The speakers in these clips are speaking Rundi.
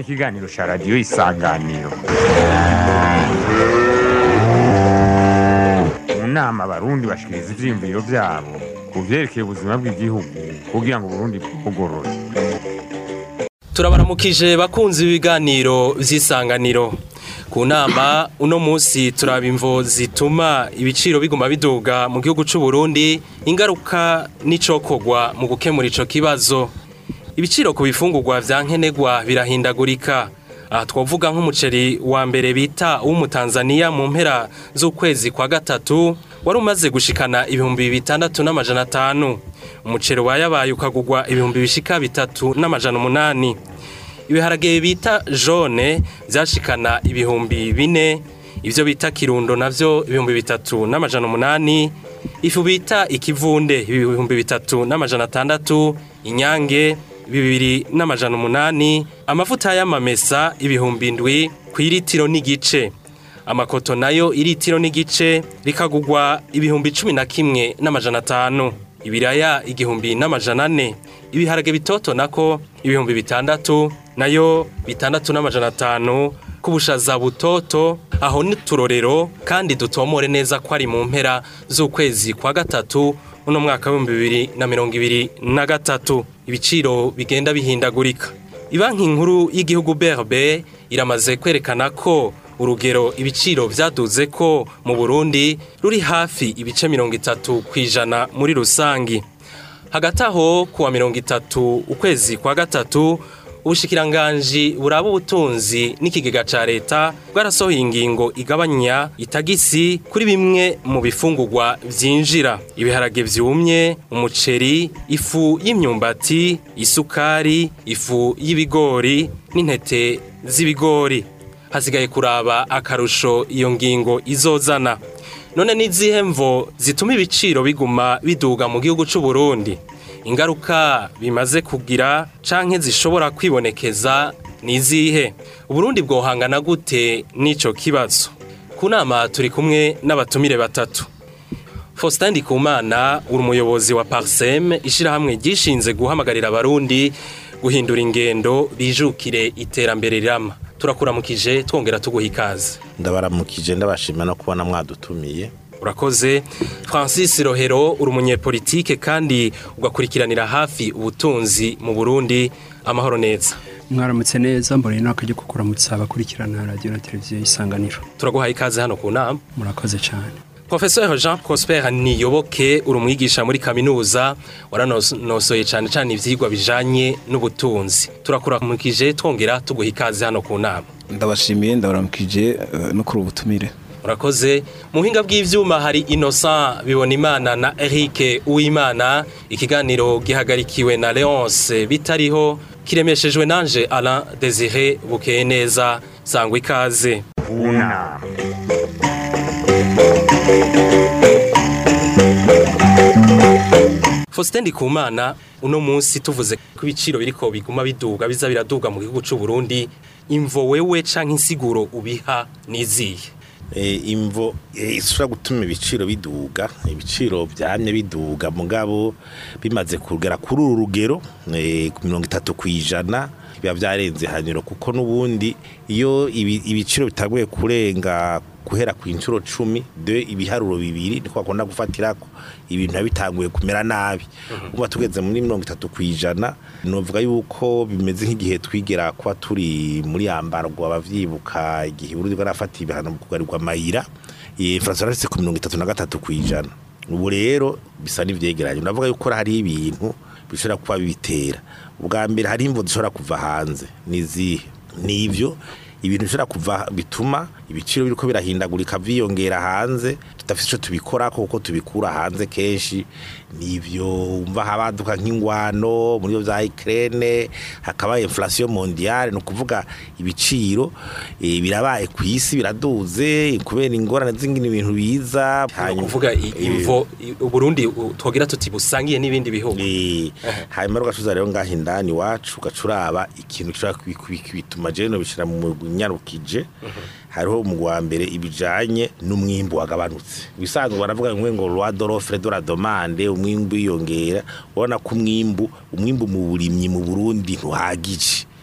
ikiganiro cya radiyo isanganiro mu nama abarundi bashikiriza ivyiyumviro vyabo ku vyerekeye ubuzima bw'igihugu kugira ngo uburundi bwugorore turabaramukije bakunzi b'ibiganiro vy'isanganiro ku nama uno munsi turaba imvo zituma ibiciro biguma biduga mu gihugu c'u Burundi ingaruka n'icokorwa mu gukemura ico kibazo ibiciro ku bifungurwa vya nkenerwa birahindagurika aha twovuga nk'umuceri wa mbere bita uw'umutanzaniya mu mpera z'ukwezi kwa gatatu wari umaze gushikana ibihumbi bitandatu n'amajana atanu umuceri wayabaye ukagurwa ibihumbi bishika bitatu n'amajana umunani ibiharage bita jone vyashikana ibihumbi bine ivyo bita kirundo navyo ibihumbi bitatu n'amajana umunani ifu bita ikivunde ibihumbi bitatu n'amajana atandatu inyange bibiri n'amajana umunani amavuta y'amamesa ibihumbi ndwi ku iritiro n'igice amakoto nayo iritiro n'igice rikagurwa ibihumbi cumi na kimwe n'amajana atanu ibiraya igihumbi n'amajana ane ibiharage bitoto nako ibihumbi bitandatu nayo bitandatu n'amajana atanu ku bushaza butoto aho ni turorero kandi dutomore neza ko ari mu mpera z'ukwezi kwa gatatu uno mwaka w'ibihumbi bibiri na mirongo ibiri na gatatu ibiciro bigenda bihindagurika ibanki nkuru y'igihugu brb iramaze kwerekana ko urugero ibiciro vyaduze ko mu burundi ruri hafi ibice mirongo itatu ku ijana muri rusangi hagati aho kuwa mirongo itatu ukwezi kwa gatatu ubushikiranganji buraba ubutunzi n'ikigega ca leta bwarasohoye ingingo igabanya itagisi kuri bimwe mu bifungurwa vyinjira ibiharage vyumye umuceri ifu y'imyumbati isukari ifu y'ibigori n'intete z'ibigori hasigaye kuraba akarusho iyo ngingo izozana none n'izihe mvo zituma ibiciro biguma biduga mu gihugu c'u Burundi ingaruka bimaze kugira canke zishobora kwibonekeza nizihe uburundi bwohangana gute n'ico kibazo ku nama turi kumwe n'abatumire batatu Faustin Ndikumana uri umuyobozi wa Parsem ishirahamwe ryishinze guhamagarira abarundi guhindura ingendo bijukire iterambere rirama turakuramukije twongera tuguha ikaze ndabaramukije ndabashima no kubona mwadutumiye urakoze francis rohero uri umunyepolitike kandi ugakurikiranira hafi ubutunzi mu burundi amahoro neza mwaramutse neza mbonye n'akajya kukuramutsa abakurikirana radiyo na televiziyo y'isanganiro turaguhaye ikaze hano ku nama murakoze cyane Professeur Jean Prosper Niyoboke uri umwigisha muri kaminuza waranosoye cyane cyane ivyigwa bijanye n'ubutunzi turakuramukije twongera tuguha ikaze hano ku nama ndabashimiye ndabaramukije eh, no kuri ubutumire Urakoze mu buhinga bw'ivyuma hari Innocent Bibonimana na Eric Uwimana ikiganiro gihagarikiwe na Leonce bitariho kiremeshejwe nanje Alain Désiré Bukeye neza sangwa ikaze unama Faustin Ndikumana uno munsi tuvuze ko ibiciro biriko biguma biduga biza biraduga mu gihugu c'u Burundi imvo wewe canke insiguro ubiha nizihe Eh, imvo eh, ishobora gutuma ibiciro biduga ibiciro byamye biduga mugabo bimaze kugera kuri uru rugero eh, ku mirongo itatu ku ijana biba byarenze hanyuro kuko n'ubundi iyo ibi- ibiciro bitanguye kurenga guhera ku inshuro cumi de ibiharuro bibiri niko bakunda gufatirako ibintu biba bitanguye kumera nabi uba tugeze muri mirongo itatu ku ijana novuga yuko bimeze nk'igihe twigera kuba turi muri yambarwa abavyibuka igihe Burundi bwarafatiye ibihano mu kugarirwa amayira eh, Francois yarafise ku mirongo itatu na gatatu ku ijana ubu rero bisa n'ivyegeranye ndavuga yuko hariho ibintu bishobora kuba bibitera ubwa mbere hari imvo zishobora kuva hanze nizihe nivyo ibintu bishobora kuva bituma ibiciro biriko birahindagurika vyiyongera hanze tudafite ico tubikorako kuko tubikura hanze kenshi nivyo umva habaduka nk'ingwano muri vyo vya Ukraine hakaba inflation mondiale no kuvuga ibiciro eh, birabaye ku isi biraduze kubera ingorane z'ingene ibintu biza Hanyuma kuvuga i- imvo i- Uburundi u- twogira tuti busangiye n'ibindi bihugu Eh, hanyuma ugacuza rero ngaho indani iwacu ugacuraba ikintu gishobora kubi- kubi- kubituma jewe nobishira mu mugwi nyarukije hariho umugwi wa mbere ibijanye n'umwimbu wagabanutse bisanzwe baravuga ngo ngo loi de l'offre de la demande umwimbu wiyongera ubona ko umwimbu umwimbu mu burimyi mu Burundi ntuhagije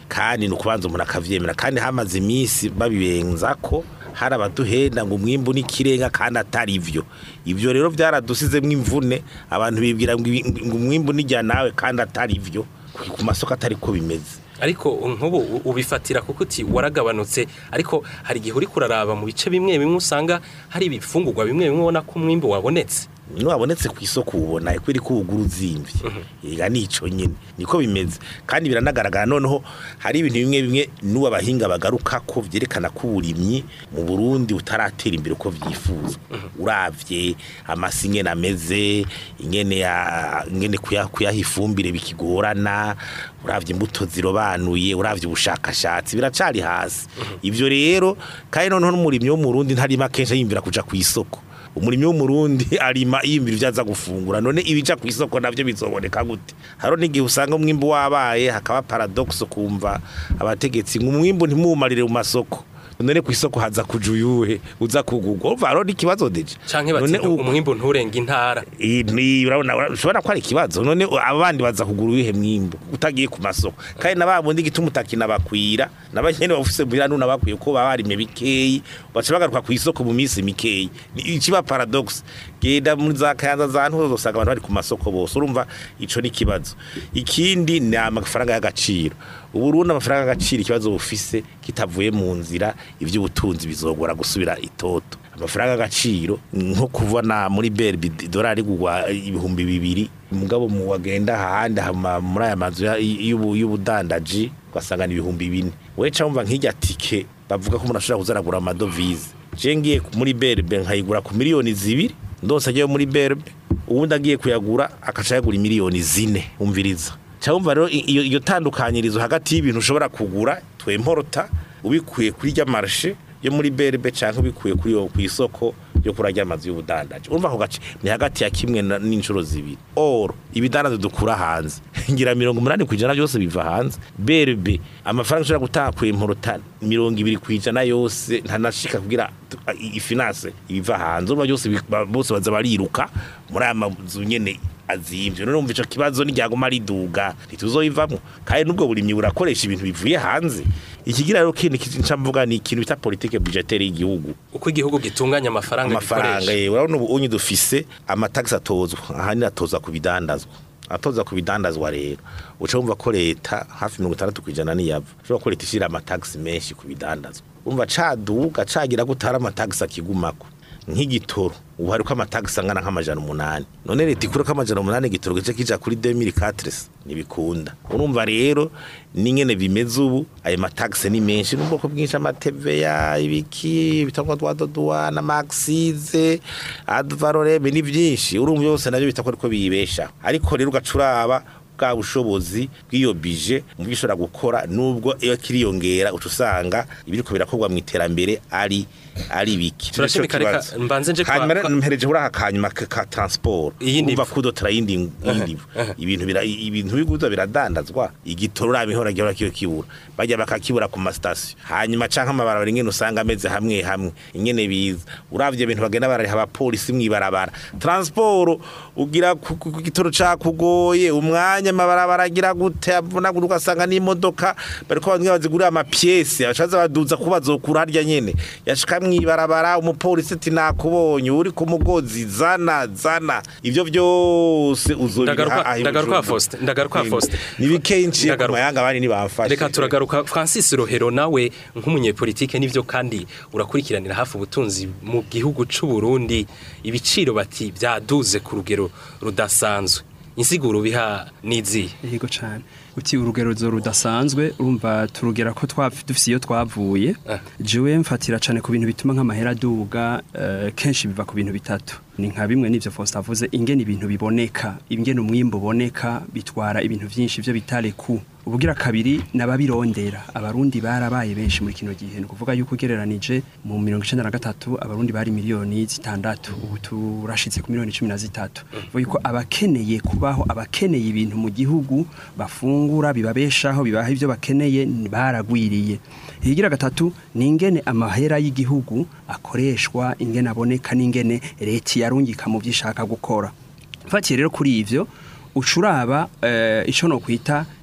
kandi ni ukubanza umuntu akavyemera kandi hamaze iminsi babibenza ko hari abaduhenda ngo umwimbu n'ikirenga kandi atari ivyo ivyo rero vyaradusizemwo imvune abantu bibwira ngo ibi- ngo umwimbu nijya nawe kandi atari ivyo ku masoko atari ko bimeze ariko nk'ubu u- ubifatira kuko uti waragabanutse ariko hari igihe uri kuraraba mu bice bimwe bimwe usanga hari ibifungurwa bimwe bimwe ubona ko umwimbu wabonetse niwabonetse ku isoko ubona ko iri kubugura uzimvye ega nico nyene niko bimeze kandi biranagaragara noneho hari ibintu bimwe bimwe n'ubu abahinga bagaruka ko vyerekana ko uburimyi mu Burundi butaratera imbere uko vyifuza uravye amasi ingene ameze ingene ya- ingene kuya- kuyaha ifumbire bikigorana uravye imbuto zirobanuye uravye ubushakashatsi biracari hasi ivyo rero kandi noneho n'umurimyi wo mu Burundi ntarima kenshi yimvira kuja ku isoko umurimyi w'umurundi arima yimvira ibyo aza gufungura none ibija ku isoko navyo bizoboneka gute haro n'igihe usanga umwimbu wabaye hakaba paradox kumva abategetsi ngo umwimbu ntimuwumarire mu masoko none ku isoko haza kuja uyuhe uza kugurwa urumva haro n'ikibazo deje canke bati None u- umwimbu nturenga intara iyi ni- urabona ushobora ko ari ikibazo none abandi baza kugura uwihe mwimbu utagiye ku masoko kandi na babundi gituma utakina bakwira nabanyene bafise muhira nuna bakwiye ko baba barimye bikeyi baca bagaruka ku isoko mu minsi mikeyi Ni- ikiba paradox genda muri za kayanza za ntuzo usanga abantu bari ku masoko bose urumva ico ni ikibazo ikindi ni amafaranga y'agaciro uburundi amafaranga y'agaciro ikibazo bufise kitavuye mu nzira ivy'ubutunzi bizogora gusubira itoto amafaranga y'agaciro nko kuvana muri berbi idolari kugwa ibihumbi bibiri mugabo mu wagenda ahandi hama muri aya mazu ya- y'ubu- y'ubudandaji ugasanga ni ibihumbi bine weca wumva nk'irya tike bavuga ko umuntu ashobora kuzaragura amadovize je ngiye muri berbe nkayigura ku miliyoni zibiri ndose ajyayo muri berbe ubundi agiye kuyagura akaca yagura miliyoni zine umviriza cyangwa rero i- iyo iyo tandukanyirizo hagati y'ibintu ushobora kugura twemporota ubikuye kuri rya marshe yo muri berbe cyangwa ubikuye kuri yo ku isoko yo kuri rya mazu y'ubudandaji urumva ako gace ni hagati ya kimwe na- n'inshuro zibiri oro ibidandazo dukura hanze ngira mirongo umunani ku ijana byose biva hanze berbe amafaranga ushobora gutanga ku imporota mirongo ibiri ku ijana yose ntanashika kugira tu- i- ifinance ibiva hanze urumva byose bi- ba- bose baza bariruka muri aya mazu nyene azimvye none umva ico kibazo n'iryaguma riduga ntituzoyivamwo kandi n'ubwo burimyi burakoresha ibintu bivuye hanze ikigira rero kindi nca mvuga ni ikintu bita politike budgetaire y'igihugu uko igihugu gitunganya amafaranga amafaranga gikoresha ye urabona ubu unyi dufise amatagisi atozwa ahanini atozwa ku bidandazwa atoza ku bidandazwa rero uca wumva ko leta hafi mirongo itandatu ku ijana niyava ushobora ko leta ishyira amatagisi menshi ku bidandazwa umva caduga cagira ko utari amatagisi akigumako nk'igitoro ubu hariko amatagisi angana nk'amajana umunani none leta ikureko amajana umunani igitoro gice kija kuri 2004 ntibikunda urumva rero n'ingene bimeze ubu ayo matagisi ni menshi n'ubwoko bwinshi amateveya ibiki bitangwa twa doduwa na maxize advaroreme ni byinshi urumva byose nabyo bita ko ariko biyibesha ariko rero ugacuraba bwa bushobozi bw'iyo bije mu byo ishobora gukora nubwo iyo kiriyongera uca usanga ibiriko birakorwa mu iterambere ari ari biki Turashimika, Nico reka kibazo. mbanze nje kwa- hanyuma rero kwa- mpereje uri aka kanyuma ka ka transport Iyindi umva mvu. kudotera yindi yindi mvu. ibintu bira ibintu biguza biradandazwa igitoro urabihora gihora kiyo kibura bajya bakakibura ku ma station hanyuma canka amabarabara ingene usanga ameze hamwe hamwe ingene biza uravye ibintu bagenda barariha abapolisi mwibarabara transport ugira ku ku- ku gitoro cakugoye umwanya amabarabara agira gute avunagura ugasanga n'imodoka bariko bamwe bazigurira amapiese bashaza baduza ko bazokura harya nyene yashika mwibarabara umupolisi ati nakubonye uri ku mugozi zana zana ivyo byose Ndagaruka- uzobira ndagaruka Faustin, ndagaruka Faustin. ni bikeyi ku Ndagaruka. mayanga abandi ntibamfashe reka turagaruka francis rohero nawe nk'umunyepolitike n'ibyo kandi urakurikiranira hafi ubutunzi mu gihugu c'u Burundi ibiciro bati byaduze ku rugero rudasanzwe insiguro biha n'izihe yego cyane uti urugero zo rudasanzwe urumva turugera ko twa- dufise iyo twavuye Ah. jewe mfatira cyane ku bintu bituma nk'amahera aduga eh, kenshi biva ku bintu bitatu ni nka bimwe n'ivyo Faustin avuze ingene ibintu biboneka ingene umwimbo uboneka bitwara ibintu vyinshi vyo bitare ku ubugira kabiri nababirondera abarundi barabaye benshi muri kino gihe ni ukuvuga yuko ugereranije mu mirongo icenda na gatatu abarundi bari miliyoni zitandatu ubu turashitse ku miliyoni cumi na zitatu bivuga yuko abakeneye kubaho abakeneye ibintu mu gihugu bafungura bibabeshaho bibaha ibyo bakeneye ni- baragwiriye ihigira gatatu ni ingene amahera y'igihugu akoreshwa ingene aboneka n'ingene leta yarungika mu byo ishaka gukora mfatiye rero kuri ivyo ucuraba eh, ico no kwita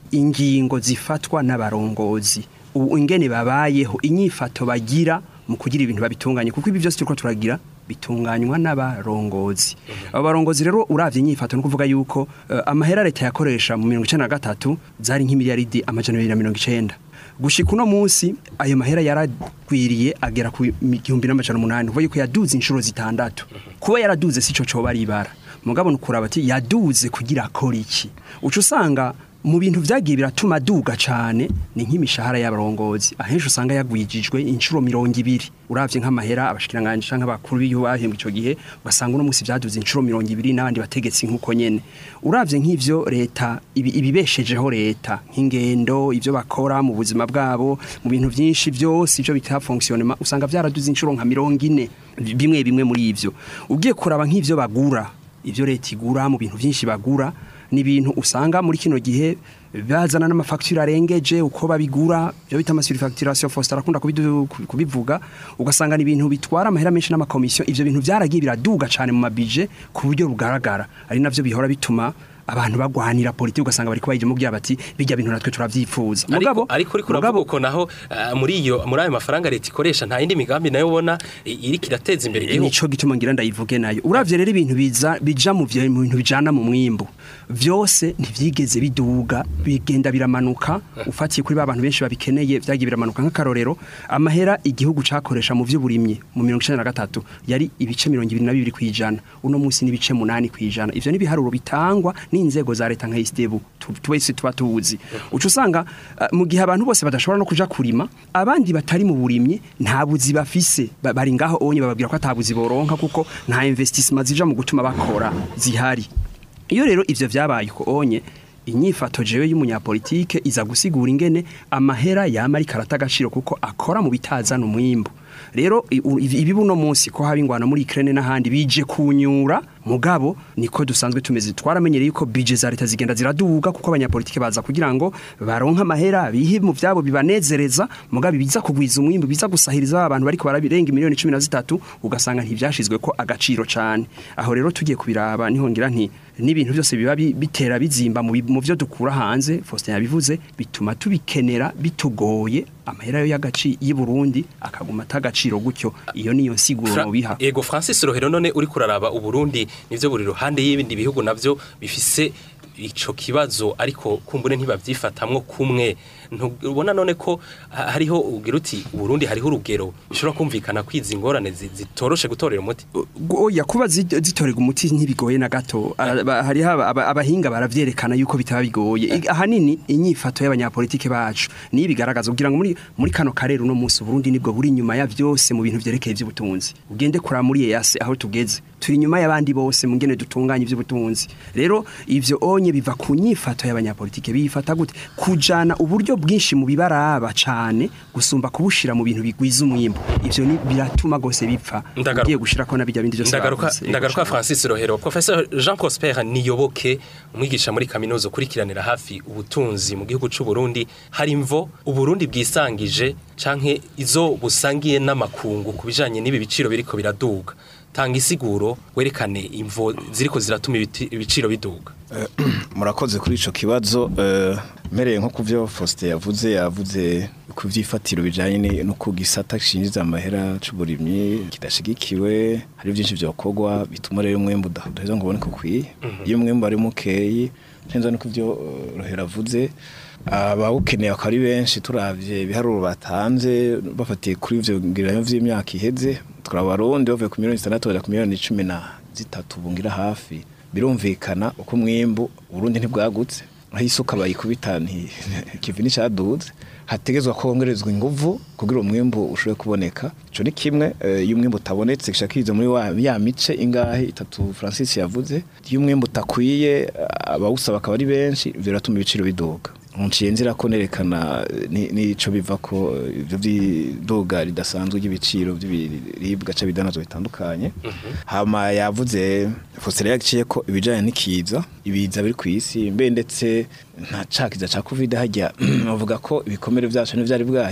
ingingo zifatwa n'abarongozi ubu ingene babayeho inyifato bagira mu kugira ibintu babitunganye kuko ibi byose turiko turagira bitunganywa n'abarongozi abo barongozi rero uravye inyifato no kuvuga yuko uh, amahera leta yakoresha mu 1993 zari nk'imiliyaridi amajana 290 gushika uno munsi ayo mahera yaragwiriye agera ku igihumbi n'amajana umunani kuvuga yuko yaduze inshuro zitandatu kuba yaraduze sico coba ari ibara mugabo nukuraba ati yaduze kugira akora iki uca usanga mu bintu vyagiye biratuma duga cane ni nk'imishahara y'abarongozi ahenshi usanga yagwijijwe inshuro mirongo ibiri uravye nk'amahera abashikiranganje canke abakuru b'igihugu bahembwa ico gihe ugasanga uno musi vyaduze inshuro mirongo ibiri n'abandi bategetsi nk'uko nyene uravye nk'ivyo leta ibi- ibibeshejeho leta nk'ingendo ivyo bakora mu buzima bwabo mu bintu vyinshi vyose ivyo bita fonctionnement usanga vyaraduze inshuro nka mirongo ine bimwe bimwe muri ivyo ugiye kuraba nk'ivyo bagura ivyo leta igura mu bintu vyinshi bagura ni ibintu usanga muri kino gihe bazana n'amafacture arengeje uko babigura byo bita amasurifacuration Faustin arakunda kubidu- kubivuga ugasanga ni ibintu bitwara amahera menshi n'amakomisiyo ivyo bintu byaragiye biraduga cane mu mabije ku buryo bugaragara ari navyo bihora bituma abantu bagwanira politiki ugasanga bariko bayije mubwira bati bijya bintu natwe turavyifuza ariko ariko uriko uravuga uko naho ah, muri iyo muri ayo mafaranga leta ikoresha nta yindi migambi nayo ubona i- iriko irateza imbere igihugu nico gituma ngira ndayivuge nayo uravye rero ibintu biza bija mu vyo mu bintu bijana mu mwimbu vyose ntivyigeze biduga bigenda biramanuka ufatiye kuri ba bantu benshi babikeneye vyagiye biramanuka nk'akarorero amahera igihugu cakoresha mu vy'uburimyi mu 1993 yari ibice 22 kwijana uno munsi ni ibice 8 kwijana ivyo ni biharuro bitangwa n'inzego za leta nka istebu twese tuba tuzi uca usanga uh, mu gihe abantu bose badashobora no kuja kurima abandi batari mu burimyi nta buzi bafise Ba- bari ngaho onye bababwira ko atabuzi boronka kuko nta investissement zija mu gutuma bakora zihari iyo rero ivyo vyabaye ko onye inyifato jewe y'umunyapolitike iza gusigura ingene amahera yama ari karata agaciro kuko akora mu bitazana umwimbu rero i- u- ibi ibi buno munsi ko haba ingwano muri Ukraine n'ahandi bije kunyura mugabo niko dusanzwe tumeze twaramenyereye yuko budget za leta zigenda ziraduga kuko abanyapolitike baza kugira ngo baronka amahera bihe mu vyabo bibanezereza mugabo biza kugwiza umwimbu biza gusahiriza abantu bariko barabirenga miliyoni 13 ugasanga ntivyashizwe ko agaciro cane aho rero tugiye kubiraba niho ngira nti n'ibintu byose biba bi- bitera bizimba mu bi- mu byo dukura hanze Faustin yabivuze bituma tubikenera bitugoye amahera yo y'agaci y'i Burundi akaguma atagaciro gutyo iyo niyo nsiguro Fra- biha Ego Francis Rohero none uri kuraraba uburundi nivyo buri ruhande y'ibindi bihugu navyo bifise ico kibazo ariko kumbure ntibavyifatamwo kumwe ntubona none ko ha- hariho ugira uti uburundi hariho urugero bishobora kumvikana kwiza ingorane zi- zitoroshe gutorera umuti oya kuba zi- zitorega umuti ntibigoye na gato Ara- ba- hariho aba- aba- abahinga baravyerekana yuko bitaba bigoye I- ahanini inyifato y'abanyapolitike bacu niyo bigaragaza kugira ngo muri muri kano karere uno munsi Burundi nibwo buri inyuma ya vyose mu bintu vyerekeye ivy'ubutunzi ugende kura muri EAC aho tugeze turi inyuma y'abandi bose mu ngene dutunganya ivy'ubutunzi rero ivyo onye biva ku nyifato y'abanyapolitike bifata gute kujana uburyo bwinshi mu bibaraba cane gusumba kubushira mu bintu bigwiza umwimbo ivyo ni biratuma gose bipfa Ndagaruka. ugiye gushirako na bijya bindi byose ndagaruka bavuze. ndagaruka Francis Rohero Professor Jean Prosper Niyoboke umwigisha muri kaminuza ukurikiranira hafi ubutunzi mu gihugu c'u Burundi hari imvo uburundi bwisangije canke izo busangiye n'amakungu kubijanye n'ibi biciro biriko biraduga tanga isiguro werekane imvo ziriko ziratuma ibiti- ibiciro biduga murakoze kuri ico kibazo eh, mpereye nko kuvyo Faustin yavuze yavuze ku vyifatiro bijanye ni- no ku gisata gishinjiza amahera c'uburimyi kidashigikiwe hari byinshi vyokorwa bituma rero umwembu udaheza ngo uboneke ukwiye iyo umwembu ari mukeyi cenza no kuvyo eh, Rohera avuze abawukeneye akaba ari benshi turavye ibiharuro batanze bafatiye kuri ivyo ngiranyo vy'imyaka iheze turaba abarundi bavuye ku miliyoni zitandatu baja ku miliyoni cumi na zitatu bungira hafi birumvikana uko umwimbu urundi ntibwagutse aho isuka bayikubita nti kivi n'icaduze hategezwa kongerezwa inguvu kugira umwimbu ushobore kuboneka ico ni kimwe eh, iyo umwimbu utabonetse gishakiriza muri wa ya mice ingahe itatu Francis yavuze iyo umwimbu utakwiye abawusaba akaba ari benshi biratuma ibiciro biduga Munciye nzira ko nerekana eh, ni- nico biva ko eh, ivyo vy'iduga ridasanzwe ry'ibiciro by'ibiribwa ca bidanazwa bitandukanye hama yavuze Faustin yaciye ko ibijanye n'ikiza ibiza biri ku isi mbe ndetse nta cakiza ca covid hajya bavuga ko ibikomere vyacu ntivyari bwahere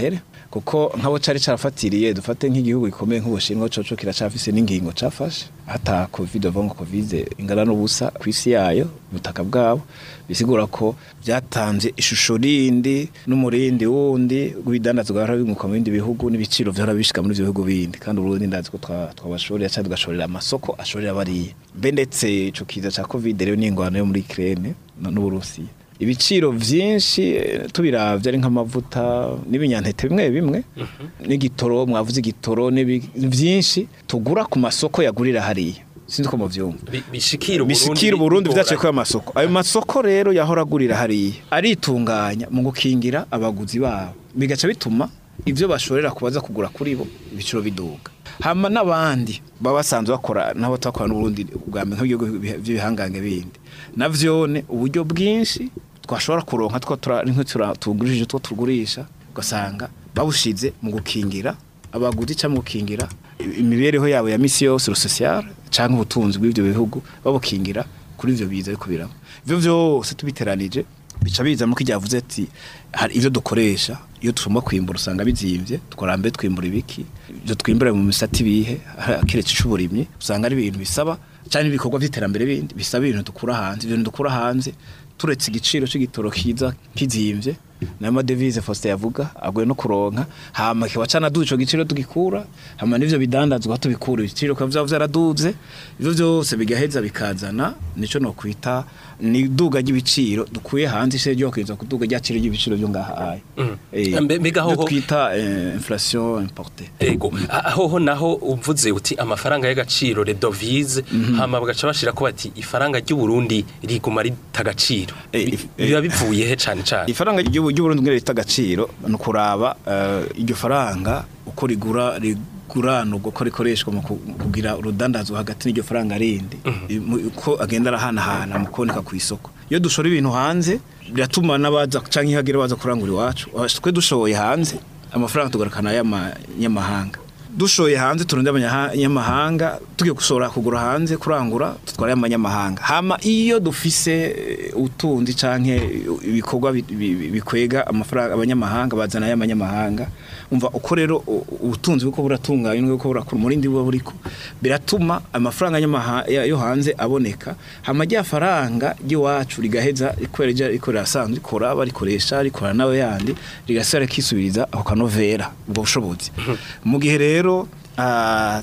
kuko nk'abo cari carafatiriye dufate nk'igihugu gikomeye nk'ubushinwa coco kiracafise n'ingingo cafashe hata covid avuga ngo covid ingana n'ubusa ku isi yayo ubutaka bwabo bisigura ko byatanze ishusho rindi n'umurindi wundi w'ibidandazwa bahora binguka mu bindi bihugu n'ibiciro vyahora bishika muri ivyo bihugu bindi kandi uburundi ndazi ko twa- twabashorera cyangwa tugashorera amasoko ashorera bariya mbe ndetse ico kiza ca covid rero n'ingwano yo muri Ukraine no- n'Uburusiya ibiciro vyinshi eh, tubiravye ari nk'amavuta n'ibinyantete bimwe bimwe n'igitoro mwavuze igitoro n'ibi- vyinshi tugura ku masoko yagurira hariya sinzi ko muvyumva Bi- bishikira Uburundi bishikira Uburundi bigoranye. vyaciye ko amasoko ayo masoko rero yahora agurira hariya aritunganya mu gukingira abaguzi babo bigaca bituma ivyo bashorera kubaza kugura kuri bo ibiciro biduga hama n'abandi baba basanzwe bakora nabo twakorana n'Uburundi bwa mbere nk'ibihugu by'ibihangange bindi navyone uburyo bwinshi twashobora kuronka two tugurishije two tugurisha ugasanga babushize mu gukingira abaguzi cyangwa mu gukingira imibereho yabo ya misi yose social cyangwa ubutunzi bw'ibyo bihugu babukingira kuri ivyo biza ariko biramo ivyo vyose tubiteranije bica biza muko ryavuze ati hari ivyo dukoresha iyo tugomba kwimbura usanga bizimvye tukora mbe twimbura ibiki ivyo twimbura mu misati bihe kiretse c'uburimyi usanga ari ibintu bisaba cyane ibikorwa by'iterambere bindi bisaba ibintu dukura hanze ibintu dukura hanze turetse igiciro c'igitoro kiza kizimvye nayo madevize Faustin yavuga agoye no kuronka hama kiba canaduze ico giciro tugikura hama n'ivyo bidandazwa tubikura ibiciro kwa vyaba vyaraduze ivyo vyose bigaheza bikazana nico no kwita ni duga ry'ibiciro dukuye hanze ishe ryo kwiza kuduga ryaciro ry'ibiciro byo ngaha aya Eh, Mbe- mbega ivyo hoho- twita eh, inflation importée Ego, aho naho uvuze uti amafaranga y'agaciro le devise hama bagaca bashira ko bati ifaranga ry'u Burundi riguma ritagaciro Eh, Bi- if- eh. biba bivuye he cane cane ifaranga ry'ubu ry'uburundi ngere rita agaciro ni ukuraba eh, iryo faranga uko rigura riguranurwa uko rikoreshwa mu ku- mu kugira urudandazwa hagati n'iryo faranga rindi I- mu- uko agenda arahanahana mu kuboneka ku isoko iyo dushora ibintu hanze biratuma n'abaza canke iyo hagira baza kurangura iwacu Ah, twe dushoboye hanze amafaranga tugarukana y'amanyamahanga dushoye hanze turundi abanyamahanga tugiye gushora kugura hanze kurangura tutwara y'amanyamahanga hama iyo dufise eh, utundi canke ibikorwa bi- bi- bikwega amafaranga abanyamahanga bazana y'amanyamahanga umva uko rero u- ubutunzi buko buratunganya nuko burakura umurindi buba buriko biratuma amafaranga y'amaha- ya- yo hanze aboneka hama rya faranga ry'iwacu rigaheza rikorera rya rikorera asanzwe rikora barikoresha rikora nawe yandi rigasubira rikisubiriza ako kanovera ubwo bushobozi mu gihe rero ah,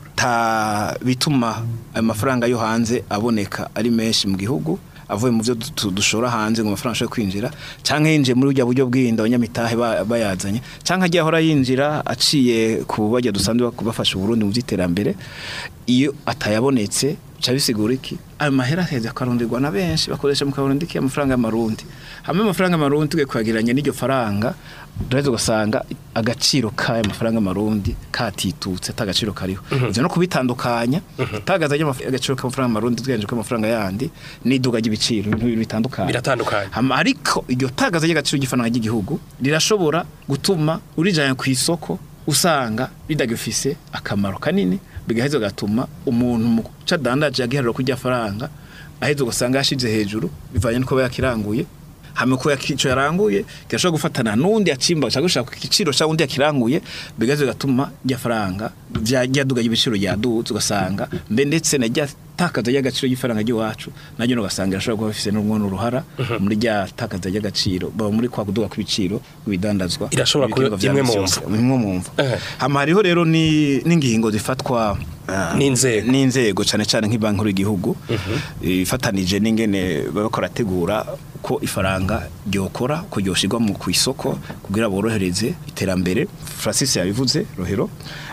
ta bituma ayo mafaranga yo hanze aboneka ari menshi mu gihugu avuye mu byo du- dushora hanze ngo amafaranga ashobore kwinjira canke yinjiye muri burya buryo bw'inda abanyamitahe ba- bayazanye canke agiye ahora yinjira aciye ku bajya dusanzwe bak- bafasha Burundi mu by'iterambere iyo atayabonetse bica bisigura iki ayo mahera aheza akaronderwa na benshi bakoresha mu karundi amafaranga y'amarundi hamwe amafaranga y'amarundi tugiye kuyagereranya n'iryo faranga duraheza ugasanga agaciro k'aya mafaranga y'amarundi katitutse ata gaciro kariho ivyo no kubitandukanya itagaza ry'agaciro k'amafaranga y'amarundi tugereranije k'amafaranga yandi n'iduga ry'ibiciro ibintu bibiri bitandukanye biratandukanye Hama ariko iryo tagaza ry'agaciro ry'ifaranga ry'igihugu rirashobora gutuma urijanye ku isoko usanga ridagifise akamaro kanini bigaheza gatuma umuntu mu cadandaje yagiharira kurya faranga aheza ugasanga yashize hejuru bivanye nuko aba yakiranguye hame ko yakico yaranguye kirashobora gufatana n'undi yacimba cyangwa gushaka ku giciro cya undi yakiranguye bigaheza gatuma rya faranga ryaduga y'ibiciro ryaduze ugasanga mbe ndetse na rya takaza ry'agaciro ry'ifaranga ry'iwacu naryo ugasanga irashobora kuba bifise n'umwe n'uruhara muri rya takaza ry'agaciro baba muri kwa kuduga kw'ibiciro kw'ibidandazwa Irashobora kuba ibicuruzwa imwe mu vyanditse mvo. yose, imwe mu mvo Eh. hama hariho rero ni- n'ingingo zifatwa ah, N'inzego. n'inzego cyane cyane nk'ibanki nkuru y'igihugu ifatanije n'ingene baba barategura ko ifaranga ryokora ko ryoshirwa mu ku isoko kugira borohereze iterambere Francis yabivuze rohero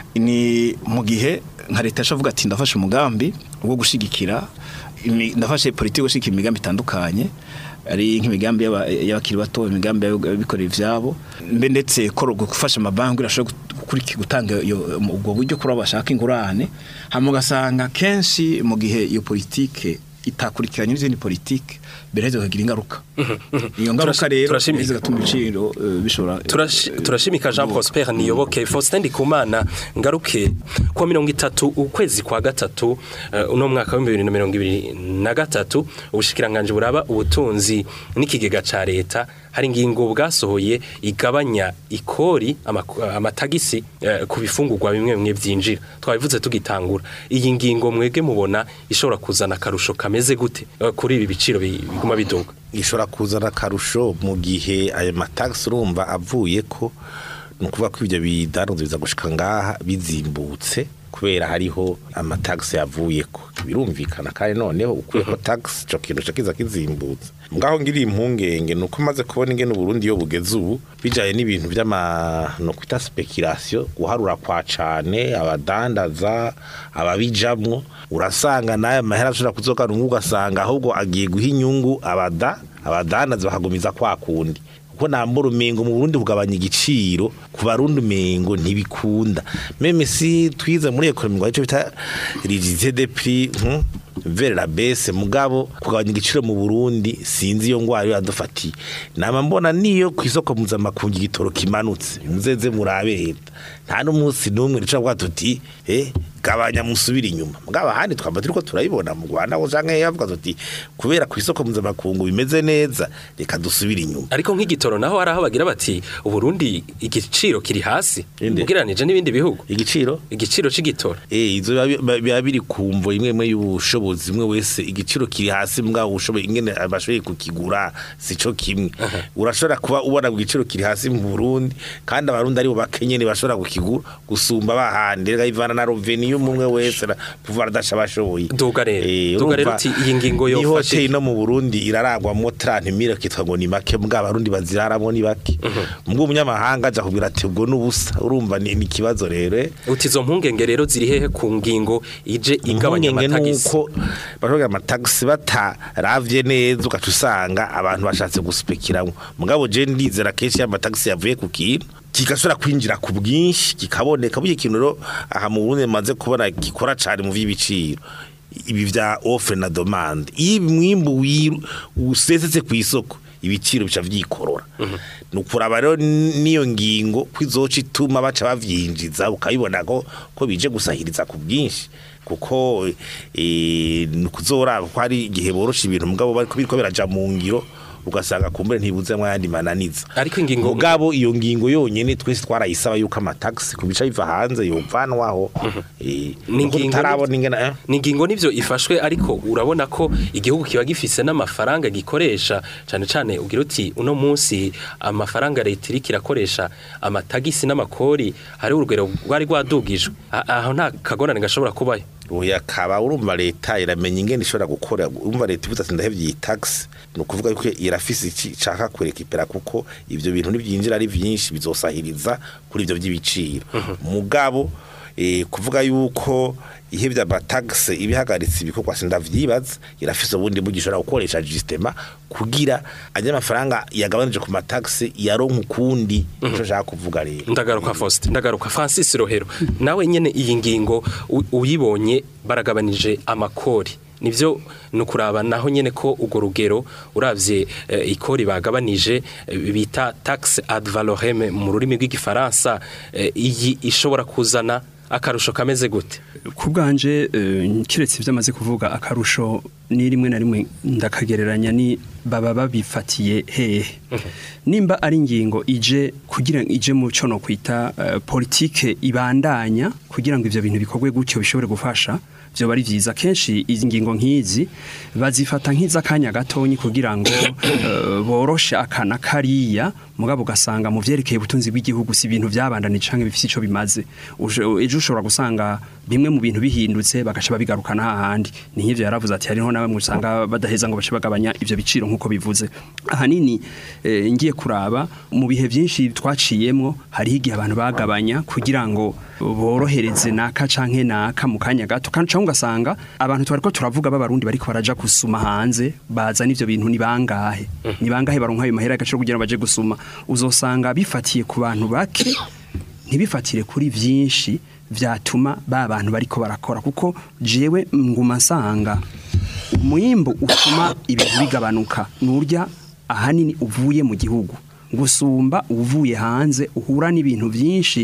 ni mu gihe nka leta yashavuga ati ndafashe umugambi wo gushigikira imi- ndafashe politiki yo gushigikira imigambi itandukanye ari nk'imigambi y'aba- y'abakiri bato imigambi y'abikorera ivyabo mbe ndetse ko gufasha amabanki irashobora gukuriki gutanga iyo- ubwo buryo kuri abo bashaka ingurane hama ugasanga kenshi mu gihe iyo politike itakurikiranye n'izindi politike biraheza bikagira ingaruka iyo ngaruka Turashi- rero turashimika. biraheza bigatuma ibiciro eh, bishobora Turashi- turashimika Jean Prosper niyoboke Faustin Ndikumana ngaruke kwa mirongo itatu ukwezi kwa gatatu uh, uno mwaka wa 2023 ubushikiranganje buraba ubutunzi n'ikigega ca leta hari ingingo bwasohoye igabanya ikori amaku- amatagisi eh, ku bifungurwa bimwe bimwe byinjira twabivuze tugitangura iyi ngingo mwege mubona ishobora kuzana akarusho kameze gute eh, kuri ibi biciro bi- biguma biduga ishobora kuzana akarusho mu gihe ayo matagisi urumva avuye ko ni ukuvuga ko ibyo bidanuzwa biza gushika ngaha bizimbutse kubera hariho amatagisi yavuye ko birumvikana kandi noneho ukuyeko tagisi ico kintu ca kiza kizimbutse ngaho ngiriye impungenge ni uko maze kubona ingene uburundi iyo bugeze ubu bijanye n'ibintu vy'ama no kwita speculation guharura kwa cane abadandaza ababijamwo urasanga nayo mahera ashobora kuzogana umwe ugasanga ahubwo agiye guha inyungu abada abadandaza bakagumiza kwa kundi kuko nambura umengo mu Burundi kugabanya igiciro ku barundi umengo ntibikunda meme si twize muri ekonomi ngo ico bita rigidité des prix hmm? vers la baisse mugabo kugabanya igiciro mu Burundi sinzi iyo ngwara yo yadufatiye nama mbona niyo ku isoko mpuzamakungu igitoro kimanutse muzeze murabe leta nta n'umunsi n'umwe rica bwa tuti eh gabanya musubira inyuma mugabo ahandi twamba turiko turayibona mu Rwanda aho canke yavuga tuti kubera ku isoko mpuzamakungu bimeze neza reka dusubire inyuma ariko nk'igitoro naho hari aho bagira bati uburundi igiciro kiri hasi Inde? ugereranije n'ibindi bihugu igiciro igiciro c'igitoro Eh izo biba- biba biba biri kumvo imwe imwe y'ubushobozi imwe wese igiciro kiri hasi mbwa ubushobozi ingene abashoboye kukigura sico kimwe urashobora kuba ubona ku giciro kiri hasi mu Burundi kandi abarundi aribo bakenyene bashobora kukigura gusumba bahandi rega ivana na roveni y'umwe wese na pouvoir d'achat bashoboye Duga rero. Eh, Duga rero urumva, uti iyi ngingo ni yofashe hoteli no mu Burundi iraragwamo 30 mille kitwa ngo ni make mbwa abarundi baziraramo ni bake mbwa umunyamahanga aja kubwira ati ubwo n'ubusa urumva ni ni ikibazo rero eh. uti izo mpungenge rero ziri hehe ku ngingo ije igabanya impungenge amatagisi nuko bashobora amatagisi bataravye neza ugaca usanga abantu bashatse guspekiramwo mugabo je ndizera kenshi amatagisi yavuye ku kintu kigashobora kwinjira ku bwinshi kikaboneka burya ikintu rero aha mu Burundi maze kubona gikora cane mu vy'ibiciro ibi vya offre na demande iyo mwimbu wiru usesetse ku isoko ibiciro bica vyikorora nukuraba rero niyo ngingo kwizoca ituma baca bavyinjiza ukabibona ko ko bije gusahiriza ku bwinshi kuko eh nukuzoraba ko hari igihe borosha ibintu mugabo bariko biriko biraja mu ngiro ugasanga kumbere ntibuzemwo ayandi mananiza Ariko ingingo- mugabo iyo ngingo yonyene twese twarayisaba yuko amataxi ku bica biva hanze yovanwaho eh Ni nuko ingingo tutarabona ingene eh ni ingingo nivyo ifashwe ariko urabona ko igihugu kiba gifise n'amafaranga gikoresha cane cane ugira uti uno munsi amafaranga leta iriko irakoresha amatagisi n'amakori hari urugero rwari rwadugijwe A- aho nta kagorane gashobora kubayo Oya kaba urumva leta iramenya ingene ishobora gukora urumva leta ivuze ati ndahevye iyi tax ni ukuvuga yuko irafise iki ishaka kurekipera kuko ivyo bintu nivyinjira ari vyinshi bizosahiriza kuri ivyo vy'ibiciro mugabo eh, kuvuga yuko ihevye amatax ibihagaritse ibikorwa sindavyibaza irafise ubundi buryo ishobora gukoresha justement kugira anya mafaranga yagabanije ku matax yaronka ukundi nico nshaka kuvuga rero ndagaruka Faustin ndagaruka Francis Rohero nawe nyene iyi ngingo u- uyibonye baragabanije amakori nivyo nukuraba naho nyene ko ugo rugero uravye eh, ikori bagabanije eh, bita taxe ad valorem mu rurimi rw'igifaransa eh, iyi ishobora kuzana akarusho kameze gute ku bwanje eh, kiretse ibyo amaze kuvuga akarusho ni rimwe na rimwe ndakagereranya ni baba babifatiye hehe nimba ari ingingo ije kugira ije mu cyo no kwita eh, politike ibandanya kugira ngo ivyo bintu bikorwe gutyo bishobore gufasha byo bari vyiza kenshi izi ngingo nk'izi bazifata nk'izakanya gatonyi kugira ngo eh, boroshe akana kariya mugabo ugasanga mu vyerekeye ubutunzi bw'igihugu si ibintu vyabandanije canke bifise ico bimaze Uje- ejo ushobora gusanga bimwe mu bintu bihindutse bagaca babigarukana hahandi ni nk'ivyo yaravuze ati hariho na bamwe usanga badaheza ngo bace bagabanya ivyo biciro nk'uko bivuze ahanini eh, ngiye kuraba mu bihe vyinshi twaciyemwo hariho igihe abantu bagabanya kugira ngo borohereze naka canke naka mu kanya gato kandi cyangwa ugasanga abantu twariko turavuga b'abarundi bariko baraja gusuma hanze bazana ivyo bintu ni bangahe ni bangahe baronka ayo mahera y'agaciro kugira ngo baje gusuma uzosanga bifatiye ku bantu bake ntibifatire kuri vyinshi vyatuma ba bantu bariko barakora kuko jewe nguma nsanga umwimbu utuma ibintu bigabanuka nurya ahanini uvuye mu gihugu gusumba uvuye hanze uhura n'ibintu byinshi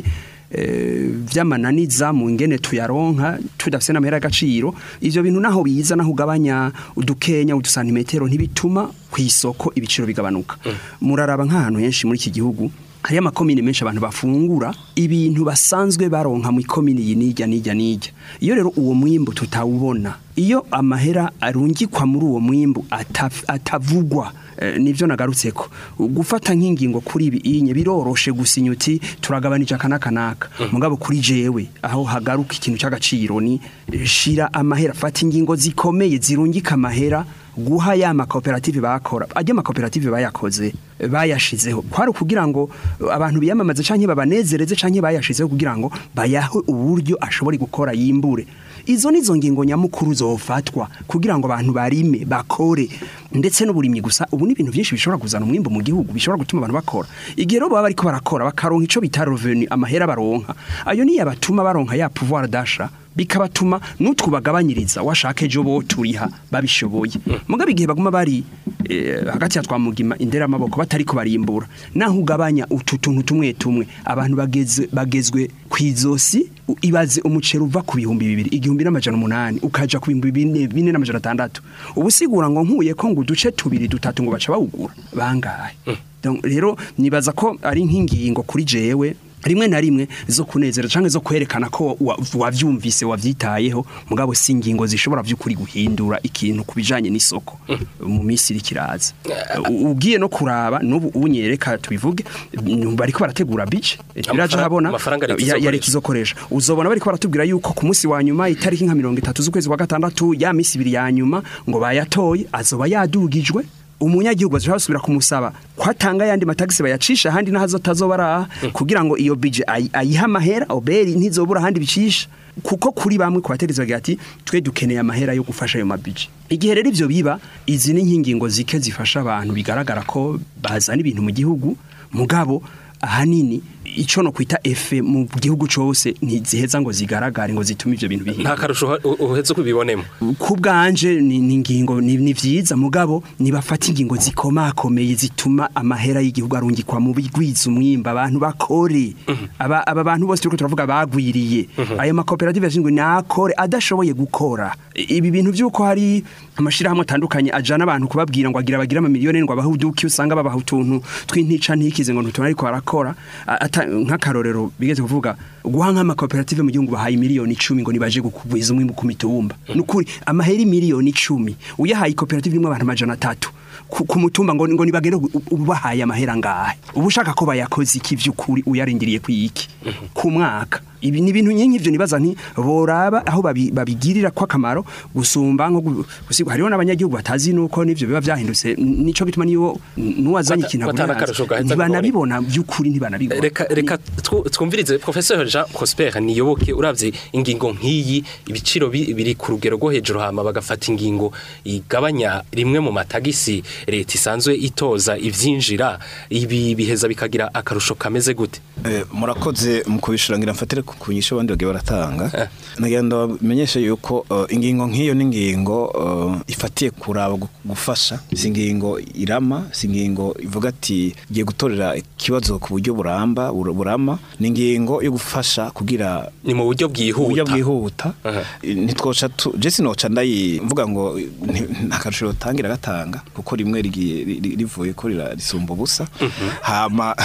eh, vy'amananiza mu ngene tuyaronka tudafise n'amahera y'agaciro ivyo bintu naho biza naho ugabanya udukenya udusantimetero ntibituma ku isoko ibiciro bigabanuka muraraba nk'ahantu henshi muri iki gihugu hariyo amakomine menshi abantu bafungura ibintu basanzwe baronka mu ikomine iyi n'ijya n'ijya n'ijya iyo rero uwo mwimbu tutawubona iyo amahera arungikwa muri uwo mwimbu ataf- atavugwa eh, nivyo nagarutseko gufata nk'ingingo kuri ibi inye biroroshe gusinya uti turagabanije aka n'aka n'aka mugabo kuri jewe aho hagaruka ikintu cy'agaciro ni eh, shira amahera fata ingingo zikomeye zirungika amahera guha ya makoperative bakora ajya makoperative bayakoze eh, bayashizeho kwari kugira ngo eh, abantu biyamamaze canke babanezereze canke bayashizeho kugira ngo bayahe uburyo ashobore gukora yimbure izo nizo ngingo nyamukuru zofatwa kugira ngo abantu barime bakore ndetse n'uburimyi gusa ubu ni ibintu byinshi bishobora kuzana umwimbo mu gihugu bishobora gutuma abantu bakora igihe rero baba bariko barakora bakaronka ico bita revenu amahera baronka ayo niyo abatuma baronka ya pouvoir d'achat bikabatuma n'utwo bagabanyiriza washaka ejo bo turiha babishoboye mugabe igihe baguma bari eh, hagati ya twamugima indera amaboko batariko barimbura naho ugabanya utu tuntu tumwe tumwe abantu bageze bagezwe kwizosi u- ibaze umuceri uva ku bihumbi bibiri igihumbi n'amajana umunani ukaja ku bihumbi bine bine n'amajana atandatu ubu sigura ngo nkuye ko ngo uduce tubiri dutatu ngo baca bawugura bangahe Donc, rero nibaza ko ari nk'ingingo kuri jewe rimwe na rimwe zo kunezera canke zo kwerekana ko wa- wavyumvise wavyitayeho mugabo si ingingo zishobora vy'ukuri guhindura ikintu kubijanye n'isoko mu minsi iri kiraza U- ugiye no kuraba n'ubu unyereka tubivuge mm, bariko barategura bice biraje Amafaranga- habona amafaranga leta ya- ya izokoresha. leta izokoresha uzobona bariko baratubwira yuko ku munsi wa nyuma itariki nka mirongo itatu z'ukwezi kwa gatandatu ya minsi ibiri ya nyuma ngo bayatoye azoba yadugijwe umunyagihugu azashobora gusubira kumusaba ko atanga yandi matagisi bayacisha ahandi naho atazoba araha kugira ngo iyo bije ayi- ayihe amahera oberi ntizobura ahandi bicisha kuko kuri bamwe ku bategetsi bagira ati twe dukeneye amahera yo gufasha ayo mabije igihe rero ivyo biba izi ni inkingingo zike zifasha abantu bigaragara ko bazana ibintu mu gihugu mugabo ahanini ico no kwita efe mu gihugu cose ntiziheza ngo zigaragare ngo zitume ivyo bintu nta bihinduka karusho uha- u- uheze kubibonemo ku bwanje ni ni ingingo ni ni vyiza mugabo nibafata ingingo zikomakomeye zituma amahera y'igihugu arungikwa mu bigwiza umwimba abantu bakore aba aba bantu bose turiko turavuga bagwiriye ayo makoperative yashinzwe nakore adashoboye gukora I- ibi bintu vy'uko hari amashirahamwe atandukanye ajana abantu kubabwira ngo agira bagira amamiliyoni ngo abahe uduki usanga babaha utuntu tw'intica ntikize ngo ntutuma ariko barakora A- ata- nk'akarorero bigeze kuvuga guha nk'amakoperative mu gihugu bahaye miliyoni icumi ngo nibaje gukugwiza umwimbu ku mitumba nukuri amahera miliyoni icumi uyahaye ikoperative imwe abantu amajana atatu ku ku mutumba ngo ngo nibagere u- ubahaye amahera ngahe uba ushaka ko bayakoze iki vy'ukuri uyarindiriye kwiki ku mwaka ibi ni ibintu nyinshi ivyo nibaza nti boraba aho babi- babigirira ko akamaro gusumba nko gu- gusigwa hariho n'abanyagihugu batazi nuko nivyo biba vyahindutse N- nico gituma niyo nuwazanye Bata- ikintu batana abona akarusho gaheza ntibanabibona vy'ukuri ntibanabibona reka reka twu- twumvirize professeur Jean Prosper niyoboke uravye ingingo nk'iyi ibiciro bi- biri ku rugero rwo hejuru hama bagafata ingingo igabanya rimwe mu matagisi leta isanzwe itoza ivyinjira ibi biheza bikagira akarusho kameze gute Eh, murakoze mu kubishura ngira mfatire ku ku nyisho abandi bagiye baratanga nagira ndabamenyeshe yuko eh, ingingo nk'iyo ni ingingo eh, ifatiye kuraba gu- gufasha si ingingo irama si ingingo ivuga ati igiye gutorera ikibazo ku buryo buramba bur- burama ni ingingo yo gufasha kugira ni mu buryo uburyo bwihuta bwihuta Aha. ntitwoca tu jesi noca ndayi mvuga ngo nti- nta karusho yotangira gatanga kuko rimwe rigiye ri- ri- rivuye ko rira- risumba ubusa hama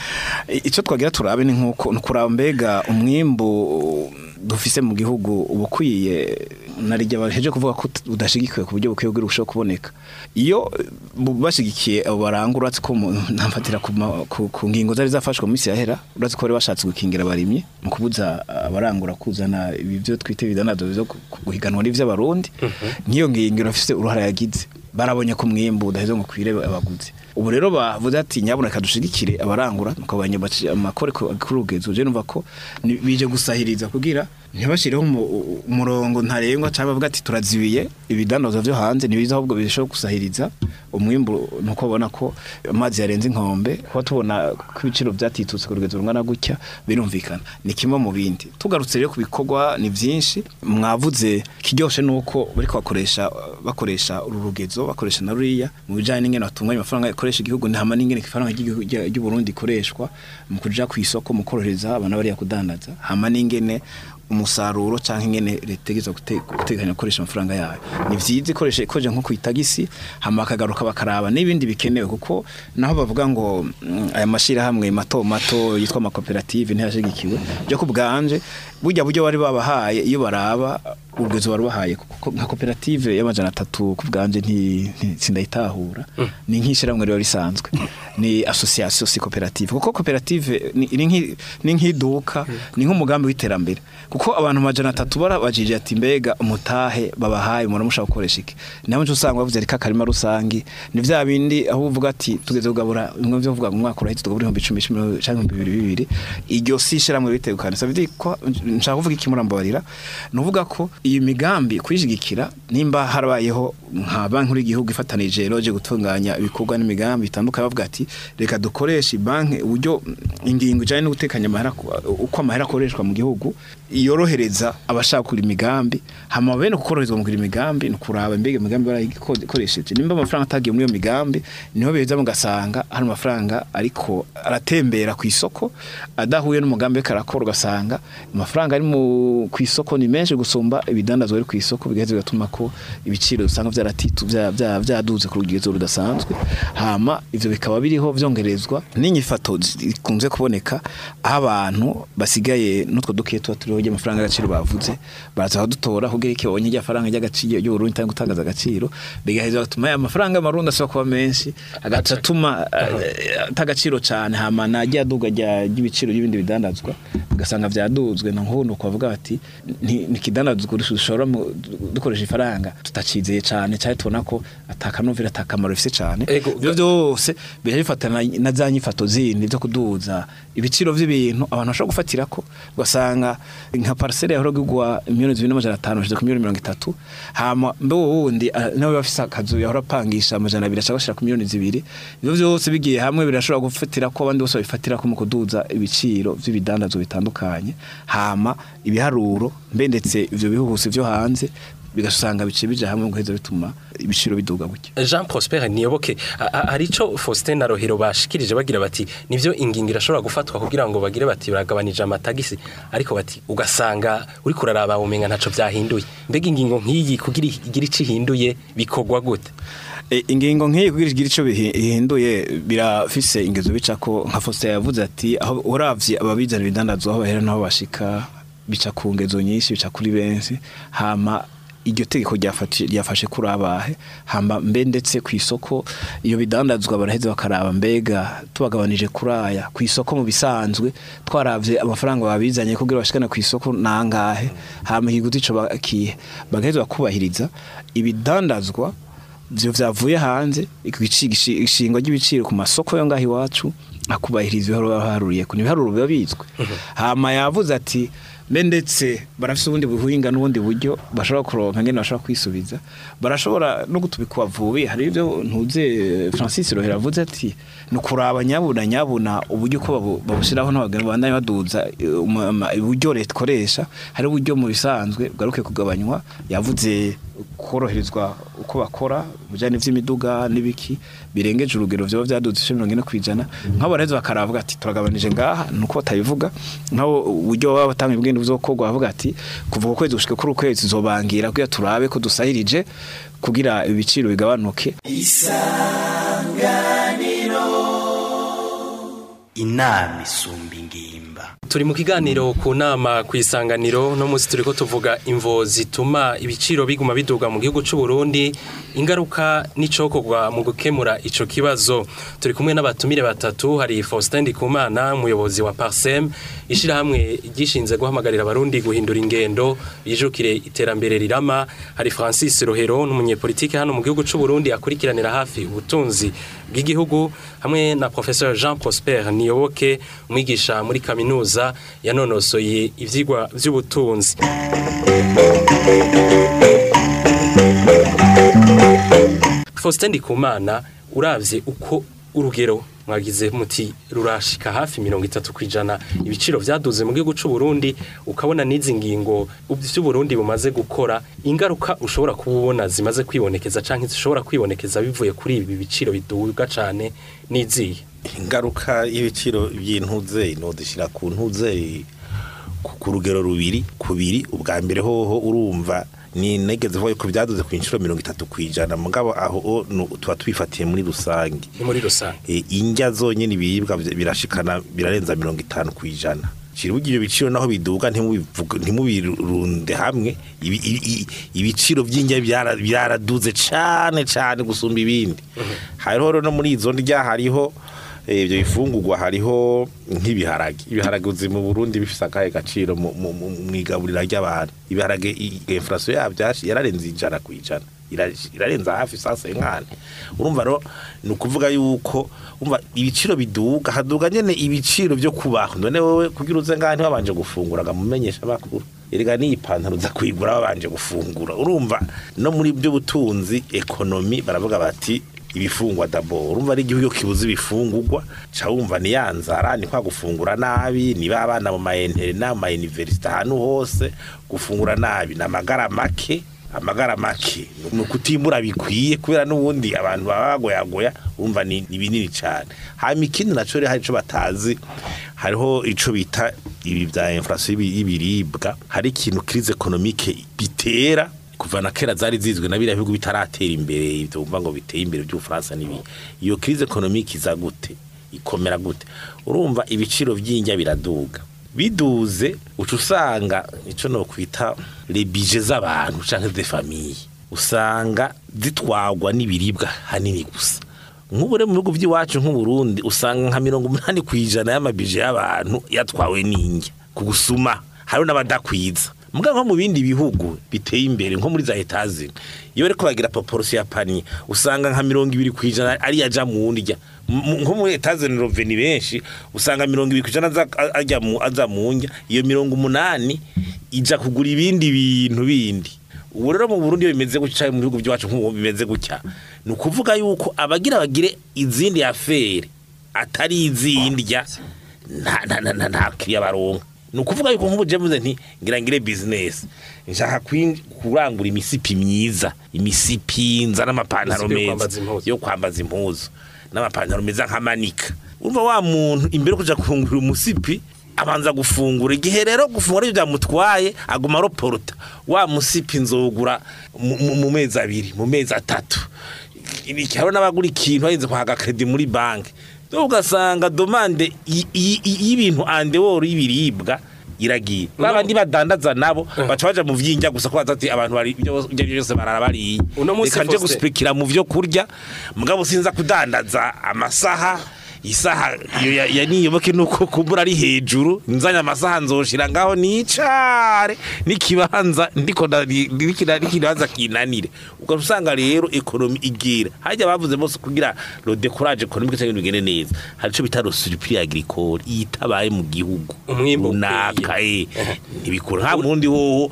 icyo twagira turabe ni nkuko ni ukuraba mbega umwimbu dufise mu gihugu uba ukwiye narijya baheje kuvuga ko ut- udashigikiwe ku buryo bukwiye kugira urushaho kuboneka iyo bu- bashigikiye abo barangura uretse ko mu- ntamfatira ku ma- ku ku ngingo zari zafashwe mu minsi yahera uretse ko bari bashatse gukingira abarimyi mu kubuza abarangura kuzana ibi byo twita ibidanazo byo gu- guhiganwa n'ivy'abarundi nk'iyo ngingo irafise uruhara yagize barabonye ko umwimbu udaheze ngo kwire abaguzi ubu rero bavuze ati nyabuna kadushigikire abarangura mukabanya amakore kurugezo je numva ko ni- bije gusahiriza kugira ntibashireho umu- umurongo ntarengwa cyangwa bavuga ati turazibiye ibidandaza byo hanze nibiza ahubwo bishobora gusahiriza umwimbu nuko babona ko amazi yarenze inkombe kuba tubona ko ibiciro byatitutse ku rugezo rungana gutya birumvikana ni kimwe mu bindi tugarutse rero ku bikorwa ni byinshi mwavuze kiryoshe nuko bariko bakoresha bakoresha uru rugezo bakoresha na ruriya mu bijanye n'ingene batunganya amafaranga ikoresha igihugu ntama n'ingene ifaranga ry'igihugu rya- ry'u Burundi ikoreshwa mu kuja ku isoko mu korohereza abana bariya kudandaza hama n'ingene umusaruro canke ingene leta igeza guteganya gukoresha amafaranga yayo ni vyiza ikoresha ikoje nko kwitagisi hama akagaruka bakaraba n'ibindi bikenewe kuko naho bavuga ngo mm, aya mashirahamwe mato mato yitwa amakoperative ntiyashigikiwe byo kubwanje burya buryo bari babahaye iyo baraba ubwezo bari bahaye kuko nka koperative y'amajana atatu ku bwanje nti nti- sindayitahura ni nk'ishyirahamwe riba risanzwe ni association si koperative kuko koperative ni ni nk'i- ni nk'iduka ni nk'umugambi w'iterambere kuko abantu amajana atatu barabajije ati mbega umutahe babahaye umuntu mushaka gukoresha iki naho nje usanga bavuze ari kakarima rusangi ni vya bindi aho uvuga ati tugeze kugabura bimwe byo kuvuga ngo umwaka urahita tugabura ibihumbi icumi icumi canke ibihumbi bibiri bibiri iryo si ishyirahamwe ritegukana ça veut dire ko nshaka kuvuga iki murambabarira ni uvuga ko iyi migambi kuyishigikira nimba harabayeho nka banki nkuru y'igihugu ifatanije roje gutunganya ibikorwa n'imigambi bitandukanye bavuga ati reka dukoreshe banki uburyo ingingo ijanye no gutekanya amahera ku- uko amahera akoreshwa mu gihugu yorohereza abashaka kugura imigambi hama bene kukoroherezwa mu kugura imigambi ni kuraba mbega imigambi barayikoresheje nimba amafaranga atagiye muri iyo migambi niho beza mugasanga hari amafaranga ariko aratembera ku isoko adahuye n'umugambi we karakora ugasanga amafaranga ari mu ku isoko ni menshi gusumba ibidandazwa biri ku isoko bigaheza bigatuma ko ibiciro usanga byaratitu bya- bya- byaduze ku rugero rudasanzwe hama ivyo bikaba biriho vyongerezwa n'inyifato zikunze kuboneka aho abantu basigaye n'utwo dukiye tuba turiho ry'amafaranga y'agaciro bavuze baraza badutora kugira iki babonye rya faranga ry'agaciro ry'uburundi cyangwa gutangaza agaciro bigaheza gatuma ya mafaranga y'amarundi ashobora kuba menshi agaca atuma eh, atagaciro cyane hama najya aduga rya- ry'ibiciro y'ibindi bidandazwa ugasanga vyaduzwe na nk'ubu kuvuga bati ni ni ikidandazwa dushobora mu- dukoresha ifaranga tutacizeye cyane cyane tubona ko atakanovera atakamaro bifise cyane Ego, ibyo byose bihe bifatana na za nyifato zindi zo kuduza ibiciro by'ibintu abantu bashobora gufatira ko ugasanga nka parcelle yahora gugwa miliyoni zibiri n'amajana atanu bashyize ku miliyoni mirongo itatu hama mbe wundi ah, nawe bafise akazu yahora apangisha amajana abiri ashaka gushyira ku miliyoni zibiri ibyo byose bigiye hamwe birashobora gufatira ko abandi bose babifatira ko mu kuduza ibiciro by'ibidandazwa bitandukanye hama ibiharuro mbe ndetse ivyo bihuhusi vyo hanze bigasanga bice bija hamwe guheza bituma ibiciro biduga gutya Jean Prosper Niyoboke a- a- hari ico Faustin na Rohero bashikirije bagira bati nivyo ingingo irashobora gufatwa kugira ngo bagire bati baragabanije amatagisi ariko bati ugasanga uri kuraraba umenga ntaco vyahinduye mbega ingingo nk'iyi kugira igira ico ihinduye bikorwa gute E, ingingo nk'iyi kugira igira ico bihi- bihinduye birafise ingezo bica ko nka Faustin yavuze ati aho uravye ababizana ibidandazwa aho bahera naho bashika bica ku ngezo nyinshi bica kuri benshi hama iryo tegeko ryafashe ryafashe kuri abahe hamba mbe ndetse ku isoko iyo bidandazwa baraheze bakaraba mbega tubagabanije kuri aya ku isoko mu bisanzwe twaravye amafaranga babizanye kugira bashikane ku isoko nangahe hama ikiguzi ico bakihe bagaheza bakubahiriza ibidandazwa vyo vyavuye hanze ishingwa ry'ibiciro ku masoko yo ngaho iwacu akubahiriza ibiharuro baharuriye ku ibiharuro biba bizwi hama yavuze ati mbe ndetse barafise ubundi buhinga n'ubundi buryo bashobora kuronka ngene bashobora kwisubiza barashobora no gutubika wavubi hari ibyo ntuze Francis Rohera avuze ati ni ukuraba nyabuna nyabuna uburyo ko babu- babushiraho n'abagabo bandanye baduza eh, um- ama- uburyo leta ikoresha hari uburyo mu bisanzwe bwaruke kugabanywa yavuze koroherezwa uko bakora bijanye n'ivy'imiduga n'ibiki birengeje urugero vyoba vyaduze ice mirongo ine kw'ijana nk'abo baraheza bakaravuga ati turagabanije ngaha nuko batabivuga nk'abo uburyo baba batanga ibigendo vyokorwa bavuga ati kuva ku kwezi gushika kuri ukwezi zobangira kugira turabe ko dusahirije kugira ibiciro bigabanuke inama isumba ingimba turi mu kiganiro ku nama ku isanganiro no munsi turiko tuvuga imvo zituma ibiciro biguma biduga mu gihugu c'u Burundi ingaruka n'icokorwa mu gukemura ico kibazo turi kumwe n'abatumire batatu hari Faustin Ndikumana umuyobozi wa Parsem ishirahamwe gishinze guhamagarira abarundi guhindura ingendo bijukire iterambere rirama hari Francis Rohero n'umunyepolitike hano mu gihugu c'u Burundi akurikiranira hafi ubutunzi bw'igihugu hamwe na Professeur Jean Prosper Niyoboke umwigisha muri kaminuza yanonosoye ivyigwa vy'ubutunzi Faustin Ndikumana uravye uko urugero mwagize muti rurashika hafi mirongo itatu ku ijana ibiciro vyaduze mu gihugu c'u Burundi ukabona n'izi ngingo vy'u Burundi bumaze gukora ingaruka ushobora kubona zimaze kwibonekeza canke zishobora kwibonekeza bivuye kuri ibi biciro biduga cane n'izihe ingaruka y'ibiciro by'intuze nodushyira ku ntuze ku ku rugero rubiri kubiri ubwa mbere hoho urumva ni negeze vuga yuko byaduze ku inshuro mirongo itatu ku ijana mugabo aho o, nu- tuba twifatiye muri rusange ni muri rusange e, indya zonyine ibiribwa vy- birashikana birarenza mirongo itanu ku ijana Shira ibyo biciro naho biduga ntimubivuge- ntimubirunde hamwe ibi- ibi- i- ibiciro by'indya byara- byaraduze cane cane gusumba ibindi hariho rero no muri izo ndya hariho eh, ibyo bifungurwa hariho nk'ibiharage ibiharage uzi mu Burundi bifise akahe gaciro mu mu- mu- mwigaburira ry'abantu ibiharage i- inflation yabyo yashi- yararenze ijana ku ijana Ira- irarenza hafi sasa inkane urumva rero ni ukuvuga yuko umva ibiciro biduga haduga nyene ibiciro byo kubaho none wowe kugira uze ngaha ntiwabanje gufungura mumenyesha amakuru erega n'iyi pantaro uza kuyigura babanje gufungura urumva no muri byo butunzi ekonomi baravuga bati ibifungwa dabo urumva ari igihugu kibuze ibifungurwa ca wumva ni ya nzara ni kwa gufungura nabi niba abana mu mayentere na mu mayuniversite ahantu hose gufungura nabi ni amagara make amagara make ni ukutimbura bikwiye kubera n'ubundi abantu baba bagoyagoya urumva ni ni binini cyane hanyuma ikindi naco rero hari ico batazi hariho ico bita ibi bya inflation y'ibi- y'ibiribwa hari ikintu crise économique bitera kuva na kera zari zizwe na biriya bihugu bitaratera imbere ibyo bumva ngo biteye imbere by'ubufaransa n'ibindi iyo crise économique iza gute ikomera gute urumva ibiciro by'indya biraduga biduze uca usanga icyo no kwita rebije z'abantu cyangwa de famille usanga zitwagwa n'ibiribwa hanini gusa nk'ubu rero mu bihugu by'iwacu nk'uburundi usanga nka mirongo umunani ku ijana y'amabije y'abantu yatwawe n'indya ku gusuma hariho n'abadakwiza mbwa nko mu bindi bihugu biteye imbere nko muri za etazi iyo bariko bagira proportion ya panier usanga nka mirongo ibiri ku ijana ari yaja mu ndya M- nko muri etazi ni roveni benshi usanga mirongo ibiri ku ijana aza- ajya mu aza mu ndya iyo mirongo umunani ija kugura ibindi bintu bindi ubu rero mu Burundi iyo bimeze gutya mu bihugu byacu nk'ubu bimeze gutya ni ukuvuga yuko abagira bagire izindi afere atari izindya nta nta nta nta nta kiriya baronka ni ukuvuga yuko nk'ubu je mvuze nti ngira ngire business nshaka kwin- kurangura imisipi myiza imisipi nza n'amapantaro Imisipi yo meza kwambaza impuzu. yo kwambaza impuzu n'amapantaro meza nk'amanika urumva wa muntu imbere yo kuja kungura umusipi abanza gufungura igihe rero gufungura ibyo byamutwaye aguma aroporota wa musipi nzogura mu- mu mu mezi abiri mu mezi atatu hariho n'abagura ikintu barinze kwaga kredi muri banki rero ugasanga domande y- y- y- y'ibintu andeworo y'ibiribwa iragiye babandi badandaza nabo baca baja mu vyinjya gusa ko batati abantu bari ibyo ibyo byose barara bariye Uno munsi reka nje Faustin- gusipikira mu vyo kurya mugabo sinza kudandaza amasaha isaha iyo ya, ya niyoboke nuko kumbura ari hejuru nzanya amasaha nzoshira ngaho nicare n'ikibanza ndiko nda- ni- nikira- n'ikibanza kinanire ubwo usanga rero ekonomi igira hajya bavuze bose kugira lo décourage économique cyangwa bigende neza hari ico bita le surplus agricole itabaye mu gihugu Umwimbu runaka eh ntibikora nta mundi wowo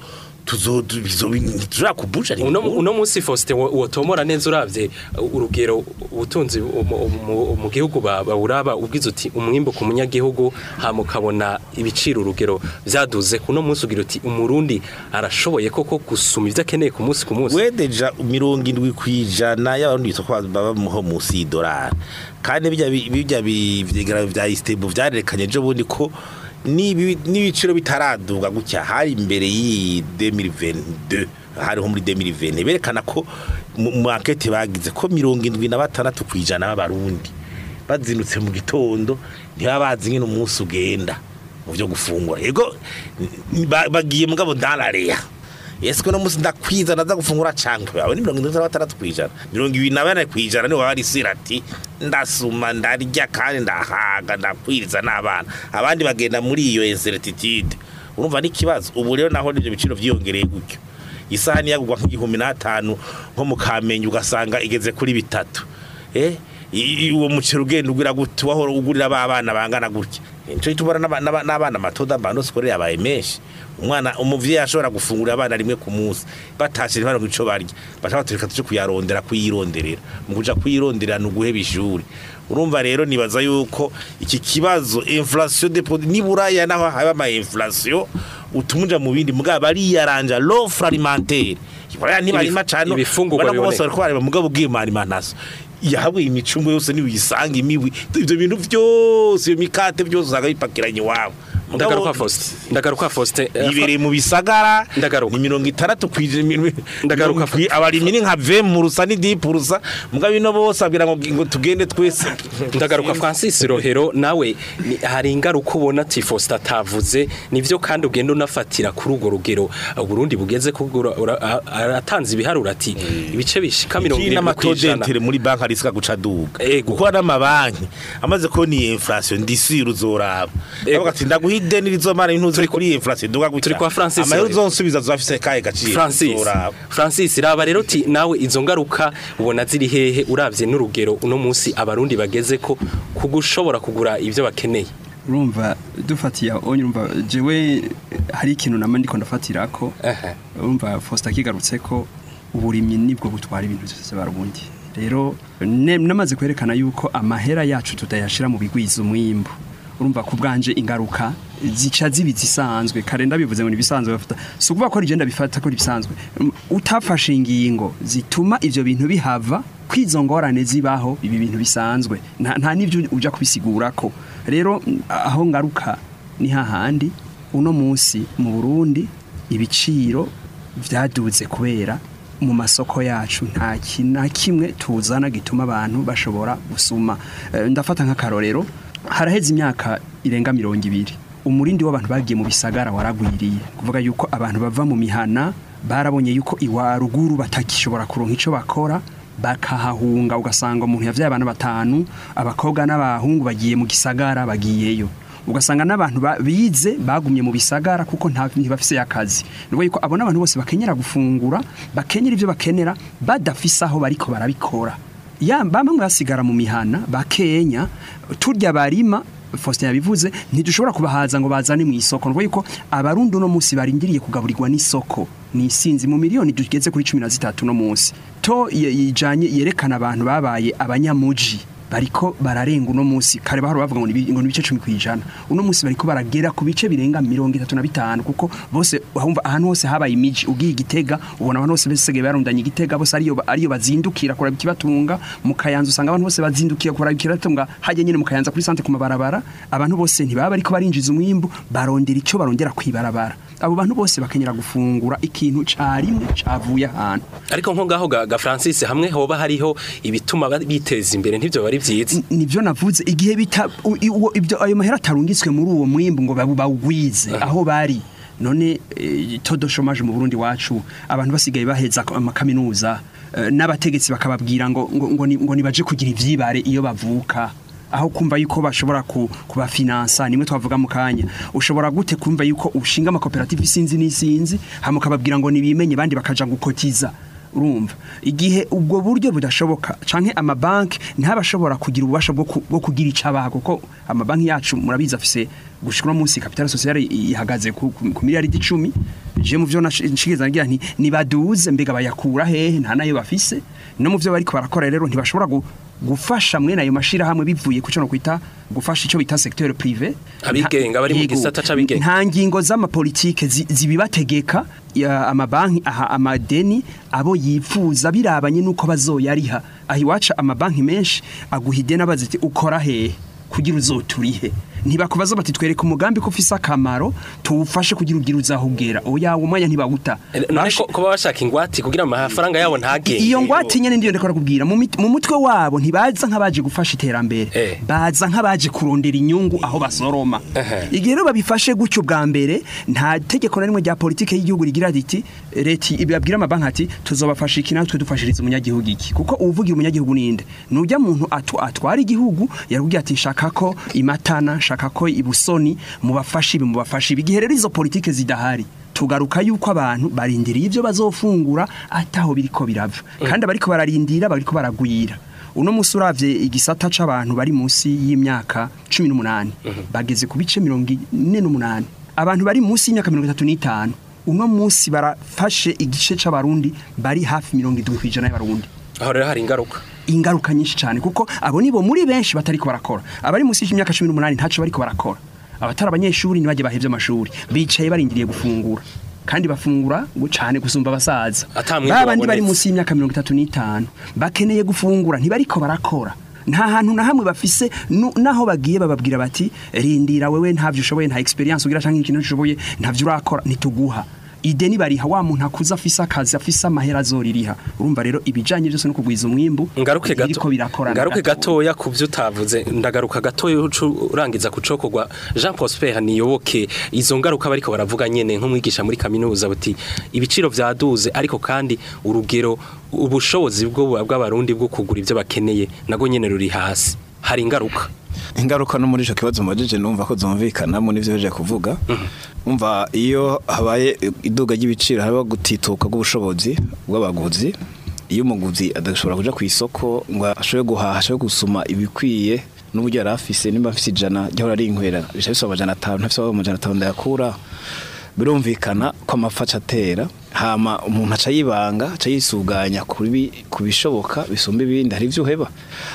tuzoshobora kubusha uno uno munsi Faustin wo- wotomora neza uravye uh, urugero ubutunzi mu- mu- mu gihugu ba- bawuraba ubwiza uti umwimbo ku munyagihugu hama ukabona ibiciro urugero vyaduze kuno munsi ugira uti umurundi arashoboye koko gusuma ivyo akeneye ku munsi ku munsi wedeja mirongo indwi ku ijana y'abarundi bitwa ko baba muho munsi y'idolari kandi bijya bi- bijya bi- vyegeranyo vya isitebu vyarerekanye ejo bundi ko n'ibi- n'ibiciro bitaraduga gutya hari imbere y'iyi 2022 hariho muri 2020 berekana ko mu mu ankete bagize ko mirongo indwi na batandatu ku ijana b'abarundi bazindutse mu gitondo ntibaba bazi nyine umunsi ugenda mu byo gufungura yego n- ba- bagiye mugabo ndarareya ese ko no musi ndakwiza ndaza gufungura cankwe aho ni mirongo indwi na batandatu kw'ijana mirongo ibiri na bane kw'ijana niwe baba risira ati ndasuma ndarya kandi ndahaga ndakwiriza n'abana abandi bagenda muri iyo incertitude urumva n'ikibazo ubu rero naho n'ivyo biciro vyiyongereye gutyo isahani yagurwa nk'igihumbi n'atanu nko mu kamenge ugasanga igeze kuri bitatu eh i- i- uwo muceri ugenda ugira gute wahora ugurira ba bana bangana gutya nico tubona n'aba- n'aba- n'abana matoda bando skole yabaye menshi umwana umuvyeyi ashobora gufungurira abana rimwe ku munsi batashe ntibaronke ico barya baca batureka tuje kuyarondera kuyironderera mu kuja kuyironderera ni uguheba ishuri urumva rero nibaza yuko iki kibazo inflation de produits niburaya naho haba ama inflation utumuja mu bindi mugabo bariyaranja l'offre alimentaire iburaya ntibarima Ibif- cane ibifungurwa ubona ko bose biboneka. bariko bareba mugabo bw'imarimantaso yahawe imicungo yose nibiyisanga imiwi ivyo bintu vyose iyo mikate byose usanga bipakiranye iwabo Mugabo- ndagaruka Faustin ndagaruka Faustin eh, ibereye mu bisagara Ndagaruka. ni mirongo itandatu kw'ijana Ndagaruka. abarimyi ni nka ve murusa ni dipurusa mugabo ino bose abwira ngo ngo tugende twese ndagaruka Francis Rohero nawe ni- hari ingaruka ubona ati Faustin atavuze nivyo kandi ugenda unafatira kuri urwo rugero Burundi bugeze kugura ura- a- aratanze ibiharuro ati ibice bishika mirongo Ikindi irindwi kw'ijana n'amatodentere muri banki arisika guca duga Ego. kuko n'amabanki amaze kubona iyi inflation ndisira uzoraba Ego. avuga ati ndaguha ideni rizomara intuzi kuri iyi inflation duga gutya turi kwa Francis amahera Rohero. uzonsubiza zafise kahe gaciro Francis uzoraba Francis raba rero ti nawe izo ngaruka ubona ziri hehe uravye n'urugero uno munsi abarundi bageze ko kugushobora kugura ivyo bakeneye urumva dufatiye aho urumva jewe hari ikintu nama ndiko ndafatira ko Aha. urumva Faustin akigarutse ko uburimyi nibwo butwara ibintu byose barundi rero ne- namaze kwerekana yuko amahera yacu tutayashira mu bigwiza umwimbu urumva ku bwanje ingaruka zica zibiza isanzwe kare ndabivuze ngo nibisanzwe bafata si ukuvuga ko rigenda bifata ko bisanzwe Um, utafashe ingingo zituma ivyo bintu bihava kwizo ngorane zibaho ibi bintu bisanzwe nta, nta nivyo uja kubisigurako rero mm, aho ngaruka ni hahandi uno munsi mu Burundi ibiciro vyaduze kubera mu masoko yacu nta kintu na kimwe tuzana gituma abantu bashobora gusuma Eh, ndafata nk'akarorero haraheze imyaka irenga mirongo ibiri umurindi w'abantu bagiye mu bisagara waragwiriye kuvuga yuko abantu bava mu mihana barabonye yuko iwa ruguru batakishobora kuronka ico bakora bakahahunga ugasanga umuntu yavyaye abana batanu abakobwa n'abahungu bagiye mu gisagara bagiyeyo ugasanga n'abantu ba- bize bagumye mu bisagara kuko nta ntibafise akazi nubwo yuko abona abantu bose bakenyera gufungura bakenyera ivyo bakenera badafise aho bariko barabikora ya bamwe basigara mu mihana bakenya turya barima Faustin yabivuze ntidushobora kubahaza ngo bazane mu isoko nubwo yuko abarundi uno munsi barindiriye kugaburirwa n'isoko ni isinzi mu miliyoni tugeze kuri 13 no munsi to ye- yijanye yerekana abantu babaye abanyamuji bariko bararenga uno munsi kare bahora bavuga ngo ni bi- ngo ni bice 10 kwijana uno munsi bariko baragera ku bice birenga 35 kuko bose ahumva ahantu hose habaye imiji ugiye igitega ubona abantu bose bese barundanye igitega bose ariyo ariyo bazindukira kuraba ikibatunga mu kayanza usanga abantu bose bazindukira kuraba ikibatunga hajye nyine mu kayanza kuri sante ku mabarabara abantu bose ntibaba bariko barinjiza umwimbu barondera ico barondera kwibarabara abo bantu bose bakenyera gufungura ikintu carimwe cavuye ahantu ariko nko ngaho ga, ga Francis hamwe hoba hariho ibituma ba- biteza imbere ntivyo bari vyiza N- nivyo navuze igihe bita u- i- uwo- ibyo ayo mahera atarungitswe muri uwo mwimbu ngo babu- bawugwize aho bari none eh, todo chômage mu Burundi wacu abantu basigaye baheza ko- amakaminuza eh, n'abategetsi bakababwira ngo ngo, ngo, ni- ngo nibaje kugira ivyibare iyo bavuka aho kumva yuko bashobora ku, kubafinansa nimwe twavuga mu kanya ushobora gute kumva yuko ushinga amakoperative isinzi n'isinzi hama ukababwira ngo nibimenye bandi bakaja gukotiza urumva igihe ubwo buryo budashoboka canke amabanki ntabashobora kugira ububasha bwo ku- bwo kugira icabaha kuko amabanki yacu murabizi afise gushika no munsi capital sociale ihagaze ku, ku, ku miliyaridi 10 je mu vyo nashigeza ngira nti nibaduze mbega bayakura hehe nta nayo bafise no mu vyo bariko barakora rero ntibashobora gu, gufasha mwene ayo mashira hamwe bivuye ku cyo no kwita gufasha ico bita secteur privé Abigenga, bari mu Yego. gisata c'abigenga. nta ngingo z'amapolitike zi- zibibategeka ya amabanki aha amadeni abo yifuza birabanye nuko bazoyariha aho iwacu amabanki menshi aguha ideni abaza ati ukora hehe kugira uzoturihe ntibakubaza bati twereke umugambi ko ufise akamaro tuwufashe kugira ugira uzahugera oya uwo mwanya ntibawuta none ko kuba bashaka ingwati kugira amafaranga yabo ntagende iyo ngwate nyene ndiyo ndakora kubwira mu mit- mu mutwe wabo ntibaza nk'abaje gufasha iterambere Eh. baza nk'abaje kurondera inyungu aho basoroma Ehe. igihe rero babifashe gutyo bwa mbere nta tegeko na rimwe rya politike y'igihugu rigira riti leta ibabwira amabanki ati tuzobafasha iki natwe dufashiriza umunyagihugu iki kuko uvugira umunyagihugu ninde nujya muntu atu, atwara igihugu yarubwiye ati nshaka ko imatana nshaka ko ibusoni mubafashe ibi mubafashe ibi igihe rero izo politike zidahari tugaruka yuko abantu barindiriye ibyo bazofungura ataho biriko birava kandi abariko bararindira bariko baragwira uno musi uravye igisata c'abantu bari munsi y'imyaka 18 bageze ku bice 48 abantu bari munsi y'imyaka 35 uno musi barafashe igice c'abarundi bari hafi 70 kwijana y'abarundi aho rero hari ingaruka ingaruka nyinshi cyane kuko abo nibo muri benshi batariko barakora abari munsi y'imyaka 18 ntaco bariko barakora abatari abanyeshuri nibajye bahevye amashuri bicaye barindiriye gufungura kandi bafungura ngo cyane gusumba abasaza Ata mwimbu babandi bari wabonetse. munsi y'imyaka 35 bakeneye gufungura ntibariko barakora nta hantu na hamwe bafise nu- naho bagiye bababwira bati rindira wewe ntavyo ushoboye nta experience ugira canke ikintu ushoboye ntavyo urakora ntituguha ideni bariha wa muntu akuze afise akazi afise amahera azoririha urumva rero ibijanye byose no kugwiza umwimbu ngaruke gato biriko birakorana ngaruke gatoya. gatoya ku byo utavuze ndagaruka gatoya ucu- urangiza kucokogwa Jean Prosper niyoboke izo ngaruka bariko baravuga nyene nk'umwigisha muri kaminuza buti ibiciro vyaduze ariko kandi urugero ubushobozi bwo bw'abarundi bwo kugura ivyo bakeneye nago nyene ruri hasi hari ingaruka ingaruka no muri ico kibazo mubajije numva ko zumvikanamo n'ivyo beje kuvuga umva iyo habaye iduga ry'ibiciro haba gutituka bw'ubushobozi bw'abaguzi iyo umuguzi adashobora kuja ku isoko ngo ashobore guhaha ashobore gusuma ibikwiye n'uburyo yari afise nimba afise ijana ryahora ari inkwera bica bisaba amajana atanu ntafise amajana atanu ndayakura birumvikana ko amapfa aca atera hama umuntu aca yibanga aca yisuganya ku bi- ku bishoboka bisumba ibindi hari ivyo uheba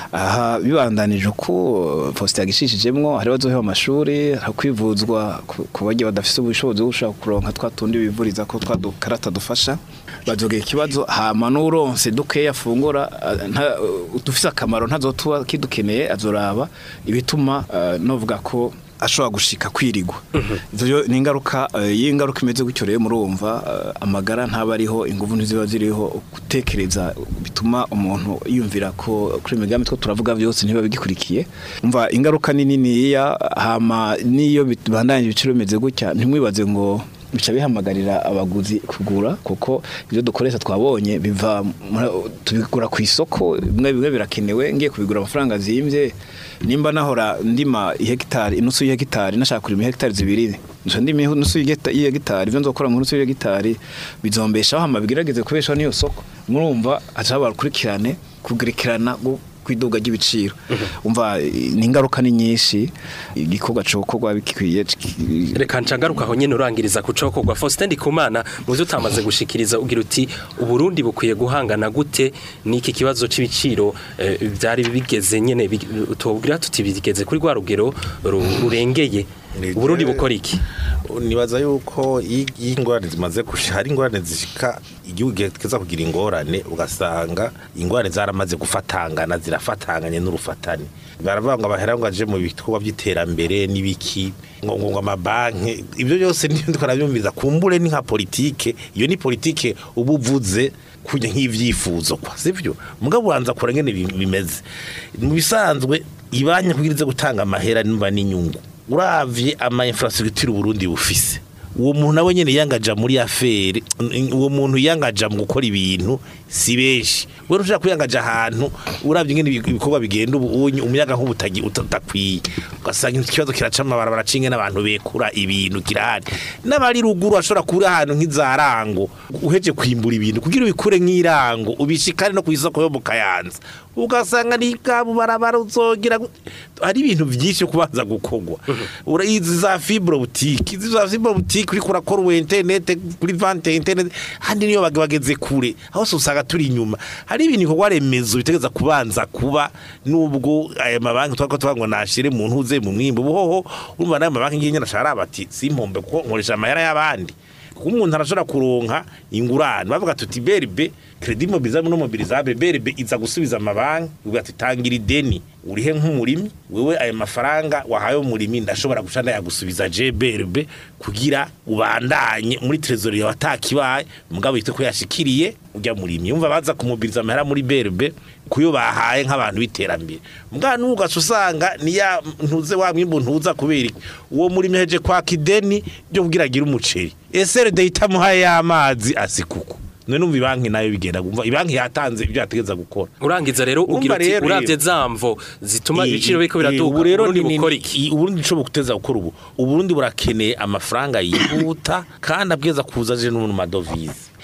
aha bibandanije uko Faustin yagishishijemwo hari bazoheba amashuri hari kwivuzwa ku- ku bagiye badafise ubushobozi bwo gushaka kuronka twa tundi bivuriza ko twa dukarata dufasha bazogera ikibazo hama n'uronse dukeya afungura ah, nta- dufise akamaro ntazotuba kidukeneye azoraba ibituma ah, novuga ko ashobora gushika kwirigwa ivyo ni ingaruka eh, y'ingaruka imeze gutyo rero murumva eh, amagara ntaba ariho inguvu ntiziba ziriho gutekereza bituma umuntu yumvira ko kuri imigambi two turavuga byose ntiba bigikurikiye umva ingaruka ni niniya hama niyo bibandanye ibiciro bimeze gutya ntimwibaze ngo bica bihamagarira abaguzi kugura kuko ibyo dukoresha twabonye biva muri- tubigura ku isoko bimwe bimwe birakenewe ngiye kubigura amafaranga zimbye nimba nahora ndima ihegitari inusu y'ihegitari nashaka kurima ihegitari zibiri nca ndima inusu y'igeta- y'ihegitari ivyo nzokora mu nusu y'ihegitari bizombeshaho hama bigerageze kubeshaho n'iyo soko murumva haca haba urukurikirane kugerekerana gu- kwiduga ry'ibiciro umva eh, ni ingaruka ni nyinshi igikorwa cokorwa bikwiye reka ncagaruka aho nyene urangiriza kucokogwa Faustin Ndikumana mu byo utamaze gushikiriza ugira uti uburundi bukwiye guhangana gute n'iki kibazo c'ibiciro eh, byari bigeze nyene bi- tubwira tuti bigeze kuri rwa rugero ru- rurengeye uburundi bukora iki nibaza yuko iyo iyo ingorane zimaze gushika hari ingorane zishika igihugu kiza kugira ingorane ugasanga ingorane zaramaze gufatangana zirafatanganye n'urufatane baravuga ngo abahera ngo aje mu bikorwa by'iterambere n'ibiki ngo ngo ngo amabanki ibyo byose niyo ndiko nabyumviza kumbure ni nka politike iyo ni politike uba uvuze kujya nk'ivyifuzo kwa sivyo mugabo ubanza kura ngene bi- bimeze mu bisanzwe ibanya kugira ize gutanga amahera nimba n'inyungu uravye ama infrastructure Burundi bufise uwo muntu nawe nyene yangaja muri afere uwo muntu yangaja mu gukora ibintu si benshi wewe ushaka kuyangaja ahantu uravye ngene ibi- ibikorwa bigenda ubu unyu- umuyaga nk'ubutagi utakwiye ugasanga ikibazo kiraca amabara baracinge n'abantu bekura ibintu kirahari n'abari ruguru ashobora kuba ahantu nk'izarango uheje kwimbura ibintu kugira ubikure nk'irango ubishikane no ku isoko yo mu kayanza ugasanga ni bwabo barabara uzogira gu- hari ibintu byinshi byo kubanza gukorwa urayizi za fibre boutique izi za fibre boutique uri kurakora ubu internet kuri vente internet handi niyo bage- bageze kure aho se usanga turi inyuma hari ibintu bikorwa remezo bitegeza kubanza kuba nubwo aya mabanki twako twango nashire mu ntuze mu mwimbo buhoho urumva nayo mabanki ngiye nyarashara bati simpombe kuko nkoresha amahera y'abandi kuko umuntu arashobora kuronka ingurane bavuga tuti berbe credit mobilisable no mobilisable berbe iza gusubiza amabanki uvuga ati tangira ideni urihe nk'umurimi wewe aya mafaranga wahaye umurimi ndashobora guca ndayagusubiza je berbe kugira ubandanye muri trésorier watakibaye mugabo yite ko yashikiriye ujya murimyi umva baza kumubiriza amahera muri berbe kuyo bahaye nk'abantu biterambere mugabo nugaca usanga niya ntuze wa mwimbu ntuza kubera iki uwo murimyi aheje kwaka ideni ryo kugira agire umuceri SRD itamuhaye y'amazi asikuko none numva ibanki nayo bigenda gumva ibanki yatanze ibyo yategeza gukora urangiza rero Urumva ugira uti rero- uravye zamvo zituma I- ibiciro biriko i- biraduka ubu rero uburundi ni- bukora ni- iki i- uburundi nico buguteza gukora ubu uburundi burakeneye amafaranga yihuta kandi abwiza kuza aje no mu madovize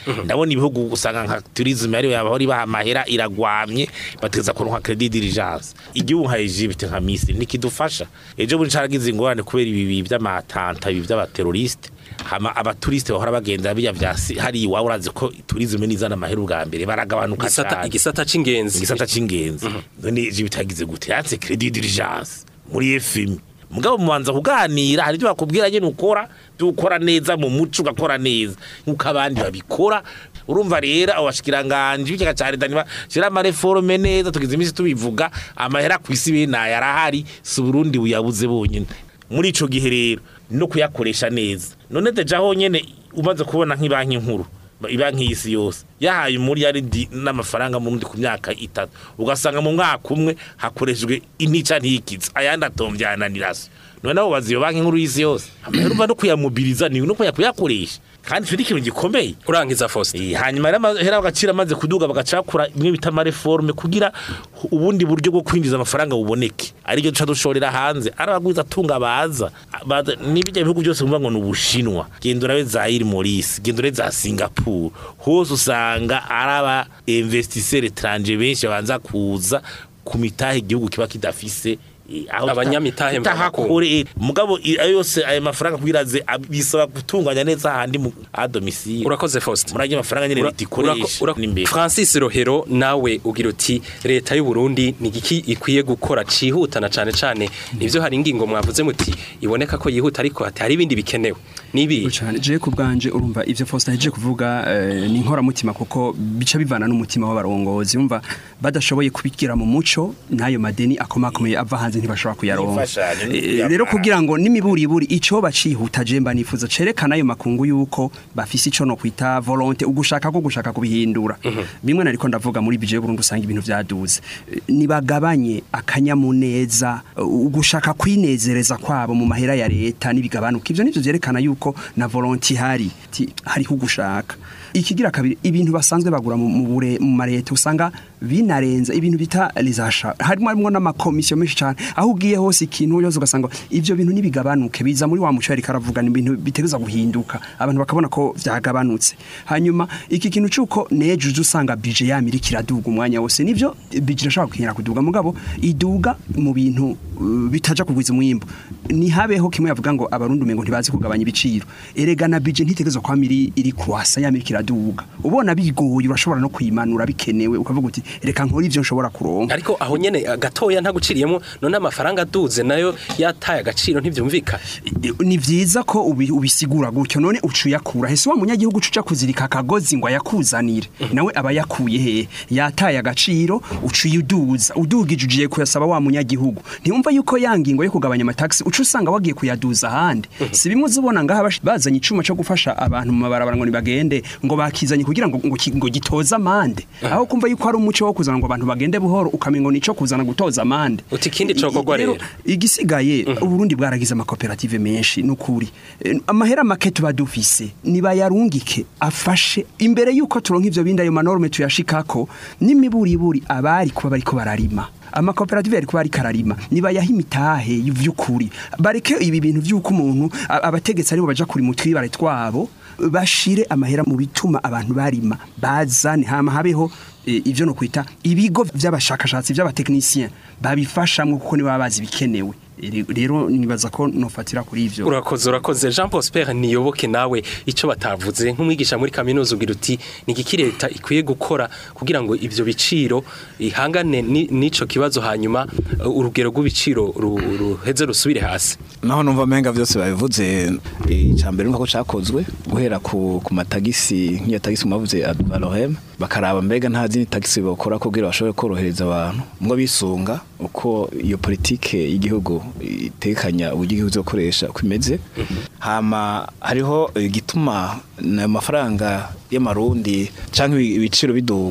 ndabona ibihugu usanga nka tourisme ariyo yaba bari baha amahera iragwamye bateza kuronka credit diligence igihugu nka Egypte nka Misiri nikidufasha ejo bundi caragize ingorane kubera ibi by'amatanta ibi by'abateroriste hama abaturiste bahora bagenda biya vyasi hari iwawe urazi ko tourisme nizana amahera ubwa mbere baragabanuka Igisata- cyane igisata c'ingenzi igisata c'ingenzi none Egypte yagize gute yatse credit diligence muri FMI mugabo mubanza kuganira hari ibyo bakubwira nyine ukora byo ukora neza mu muco ugakora neza nk'uko abandi babikora urumva rero abo bashikiranganje b'ikigega ca leta niba shira amareforme neza tugize iminsi tubivuga amahera ku isi bene aya arahari si Burundi buyabuze bonyine muri ico gihe rero no kuyakoresha neza none deja honyene umaze kubona nk'ibanki nkuru ibanki y'isi yose yahaye umuriyaridi n'amafaranga mu rundi ku myaka itatu ugasanga mu mwaka umwe hakoreshejwe intica ntikiza ayandi atomvyananiraso none abo bazi iyo banki nkuru y'isi yose amahera umva no kuyamobiriza ni no kuyakoresha kandi ico ni ikintu gikomeye urangiza Faustin Eh, hanyuma rero amahera agaciro amaze kuduga bagacakura imwe bita amareforme kugira ubundi buryo bwo kwinjiza amafaranga buboneke aribyo duca dushorera hanze ari abagwiza atunga baza baza- n'ibijya bihugu byose bumva ngo ni ubushinwa genda urabe za iri Maurice genda urabe za Singapore hose usanga ari aba investisseurs étrangers benshi babanza kuza ku mitahe igihugu kiba kidafise eh, aho tuta- Abanyamitahe tutahakura kure eh, mugabo i- ayo yose ayo mafaranga kugira aze ab- bisaba gutunganya neza ahandi mu a domicile urakoze Faustin murajya amafaranga nyine Ura- leta ikoresha ura- ura- n'imbere Francis Rohero nawe ugira uti leta y'u Burundi ni giki ikwiye gukora cihutana cane cane nivyo hari ingingo mwavuze muti iboneka ko yihuta ariko hati hari ibindi bikenewe nibi cyane je ku bwanje urumva ivyo Faustin yaje kuvuga eh, ni inkoramutima kuko bica bivana n'umutima w'abarongozi umva badashoboye kubigira mu muco n'ayo madeni akomakomeye ava hanze ntibashobora kuyaronka N'imfashanyo, Eh, n'iyama. rero kugira ngo n'imiburiburi ico bacihuta je mba nifuza cerekana ayo makungu yuko bafise ico no kwita volonté ugushaka ko gushaka kubihindura bimwe nariko ndavuga muri bije Burundi usanga ibintu vyaduze Eh, nibagabanye akanyamuneza eh, ugushaka kwinezereza kwabo mu mahera ya leta nibigabanuka ivyo nivyo vyerekana yuko na volonté ihari ti hariho ugushaka ikigira kabiri ibintu basanzwe bagura mu mu bure mu mareta usanga binarenza ibintu bita lizasha harimo harimo n'amakomisiyo menshi cyane aho ugiye hose ikintu yose ugasanga ivyo bintu nibigabanuke biza muri wa muco yari karavuga ni ibintu bitegeza guhinduka abantu bakabona ko vyagabanutse hanyuma iki kintu cuko nejo uje usanga bije yamira kiraduga umwanya wose nivyo bije irashobora kukinyara kuduga mugabo iduga mu bintu uh, bitaja kugwiza umwimbo ni habeho kimwe yavuga ngo abarundi umengo ntibazi kugabanya ibiciro erega na bije ntitegezwa kwa miri iri kwasa yamira kiraduga ubona bigoye urashobora no kuyimanura bikenewe ukavuga uti reka nkora ivyo nshobora kuronka ariko aho nyene gatoya ntaguciriyemo none amafaranga aduze nayo yataye agaciro ntivyumvikana ni vyiza ko ubi- ubisigura gutyo none ucuyakura hese wa munyagihugu uca kuzirika akagozi ngo ayakuzanire nawe aba yakuye he yataye agaciro ucuyuduza udugije ugiye kuyasaba wa munyagihugu ntiyumva yuko ya ngingo yo kugabanya amataxi uca usanga wagiye kuyaduza ahandi si bimwe uzibona ngaha bash- bazanye icuma cyo gufasha abantu mu mabarabara ngo nibagende ngo bakizanye kugira ngo ngo, ki- ngo gitoza amande aho kumva yuko ari umuco wo kuzana ngo abantu bagende buhoro ukamengo nico kuzana gutoza amande Uti ikindi cokorwa Rero, rero. igisigaye uburundi bwaragize amakoperative menshi nukuri Eh, amahera make tuba dufise nibayarungike afashe imbere yuko turonka ivyo bindi ayo manorme tuyashikako n'imiburiburi abari kuba bariko bararima amakoperative yari kuba ariko ararima nibayaha imitahe y'vy'ukuri bareke ibi bintu vy'uko umuntu a- abategetsi aribo baja kuri mutwibare twabo bashire amahera mu bituma abantu barima bazane hama habeho eh, ivyo no kwita ibigo vy'abashakashatsi vy'abatekinisien babifashamwe kuko nibo baba bazi bikenewe Ere- rero nibaza ko nofatira kuri ivyo urakoze urakoze Jean Prosper niyoboke nawe ico batavuze nk'umwigisha muri kaminuza ugira uti ni igiki leta ikwiye gukora kugira ngo ivyo biciro ihangane ni- n'ico kibazo hanyuma uh, urugero rw'ibiciro ru- ruheze rusubire hasi naho numva menga vyose babivuze icambere nuko cakozwe guhera ku, ku matagisi nk'iyo tagisi mwavuze ad valorem bakaraba mbega nta zindi tagisi bokora kugira bashobore korohereza abantu ngo bisunga uko iyo politike y'igihugu itekanya uburyo igihugu zokoresha uko imeze hama hariho igituma ayo mafaranga y'amarundi canke ibi- ibiciro biduga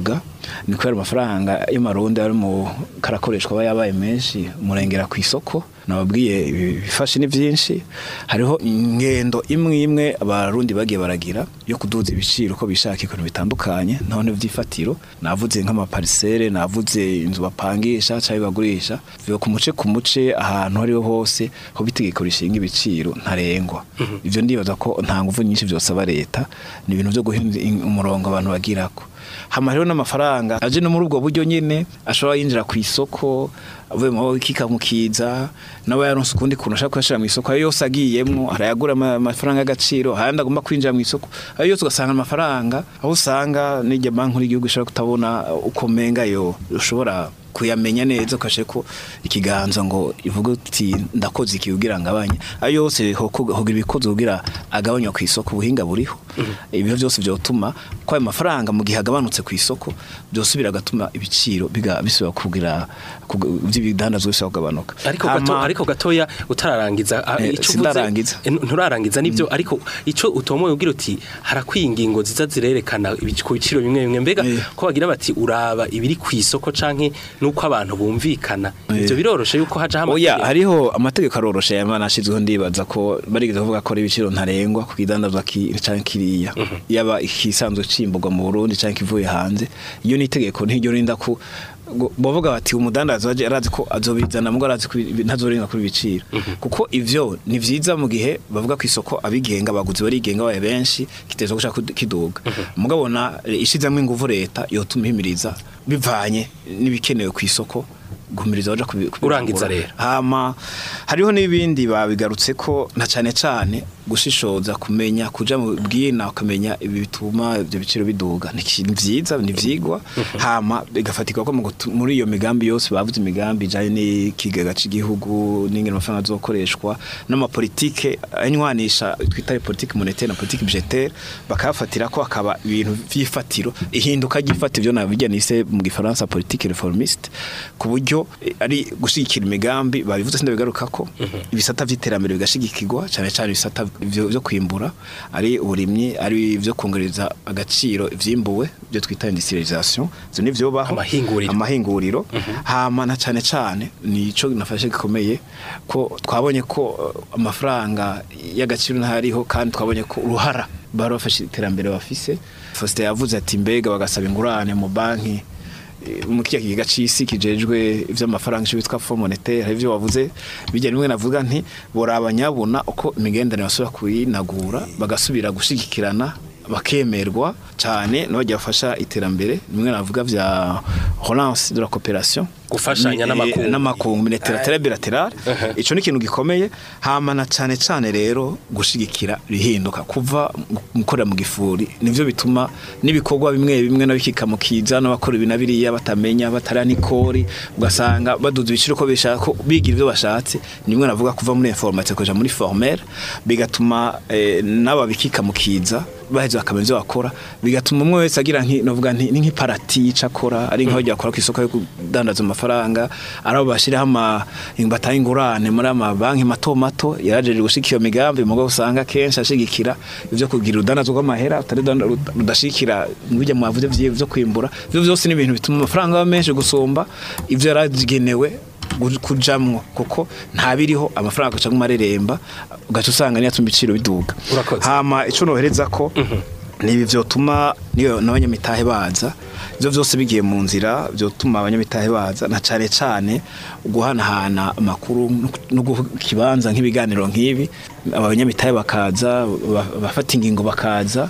ni kubera amafaranga y'amarundi ari mu karakoreshwa aba yabaye menshi umurengera ku isoko nababwiye ibifashe ni byinshi hariho ingendo imwe imwe abarundi bagiye baragira yo kuduza ibiciro uko bishaka ibintu bitandukanye none by'ifatiro navuze nk'amaparisere navuze inzu bapangisha cyangwa bagurisha biva ku muce ku muce ahantu ariho hose ho bitegeko rishinga ibiciro ntarengwa ibyo ndibaza ko nta nguvu nyinshi byosaba leta ni ibintu byo guhinda umurongo abantu bagirako hama rero n'amafaranga aje no muri ubwo buryo nyine ashobora yinjira ku isoko avuye mu kikamukiza nawe yaronse ukundi kuntu ashaka kuyashira mu isoko ayo yose agiyemwo arayagura ama- amafaranga y'agaciro ahandi agomba kwinjira mu isoko ayo yose ugasanga amafaranga aho usanga n'irya banki y'igihugu ishobora kutabona uko menga yo ushobora kuyamenya neza ukashe ko ikiganza ngo ivuga uti ndakoze iki kugira ngabanye ayo yose hogira ibikoze kugira agabanywa ku isoko ubuhinga buriho ibyo byose byotuma ko ayo mafaranga mu gihe agabanutse ku isoko byose biragatuma ibiciro biga bisubira kugira kug- by'ibidandazwa bisubira kugabanuka ariko gato Hama- ariko gatoya utararangiza ah, Eh, ico uvuze sindarangiza. eh, nturarangiza nivyo ariko ico utomoye ugira uti harakwiye ingingo ziza zirerekana ibic- ku biciro bimwe bimwe mbega Eh. ko bagira bati uraba ibiri ku isoko canke nuko abantu bumvikana ivyo biroroshe yuko haja Oya hariho amategeko aroroshe yamana ashizweho ndibaza ko barigeze kuvuga ko ari ibiciro ntarengwa ku kidandazwa ki canke kiriya yaba ikisanzwe cimburwa mu Burundi canke kivuye hanze iyo ni itegeko ntiryo rinda ku ngo- bavuga bati umudandaza waje arazi ko azobizana mugo arazi ko ibi- ntazorenga kuri ibiciro kuko ivyo ni vyiza mu gihe bavuga ku isoko abigenga abaguzi barigenga baye benshi kiteza gushaka kud- kiduga mugabo na ishizamwe inguvu leta yotuma ihimiriza bivanye n'ibikenewe ku isoko guhumiriza baja kubi- kubirangura. Urangiza rero. hama hariho n'ibindi babigarutse ko na cane cane gushishoza kumenya kuja mu bwina ukamenya ibi bituma ibyo biciro biduga ni ikintu vyiza ni vyigwa hama bigafatirwa ko mu gutu- muri iyo migambi yose bavuze imigambi ijanye n'ikigega c'igihugu n'ingene amafaranga azokoreshwa n'amapolitike anywanisha twita politike monetaire na politike budgetaire bakafatira ko akaba ibintu vy'ifatiro ihinduka ry'ifatiro byo nabijya nise mu gifaransa politique réformiste ku buryo eh, ari gushigikira imigambi babivuze sindabigaruka ko ibisata vy'iterambere bigashigikirwa cyane cyane ibisata vyo vyo kwimbura ari uburimyi ari vyo kongereza agaciro ivyimbuwe byo twita industrialisation zo nivyo baho Amahinguriro. amahinguriro hama na cyane cyane nico nafashe gikomeye ko twabonye ko eh, amafaranga y'agaciro ntariho kandi twabonye ko uruhara bari bafashe iterambere bafise Faustin yavuze ati mbega bagasaba ingurane mu banki eh, mu kiya kigega c'isi kijejwe ivy'amafaranga cyo bitwa Fonds monétaire ivyo wavuze bijya nimwe navuga nti boraba nyabuna uko imigenderanire basubira kuyinagura bagasubira gushigikirana bakemerwa cyane n'abajya bafasha iterambere nimwe navuga vya relance de la coopération Gufashanya Ni- n'amakungu. eh, n'amakungu bilateral bilateral ico ni ikintu gikomeye hama na cane cane rero gushigikira rihinduka kuva mu- mukorera mu gifuri nivyo bituma n'ibikorwa bimwe bimwe nabikika mu kiza n'abakora ibi na biriya batamenya batara nikori ugasanga baduza ibiciro ko bishaka ko bigira ivyo bashatse nimwe navuga kuva muri informatique kuja muri formel bigatuma eh, n'ababikika mu kiza baheze bakamenya ivyo bakora bigatuma umwe wese agira nki navuga nti ni nk'iparati ico akora ari nk'aho bakora ku isoko yo kudandaza amafaranga ari abo bashiraho ama batanga ingurane muri ama banki mato mato yarajeje gushikira iyo migambi mugabo usanga kenshi ashigikira ivyo kugira udandazo rw'amahera utari udanda- rudashikira bijya mwavuze vyiwe vyo kwimbura ivyo vyose ni ibintu bituma amafaranga aba menshi gusumba ivyo yaragenewe gu- kujamwo kuko ntabiriho amafaranga aca mareremba ugaca usanga niyo atuma ibiciro biduga Urakoze. hama ico nohereza ko nibi vyotuma niyo n'abanyamitahe baza ivyo vyose bigiye mu nzira vyotuma abanyamitahe baza na cane cane guhanahana amakuru no guha ikibanza nk'ibiganiro nk'ibi abanyamitahe bakaza ba- bafata ingingo bakaza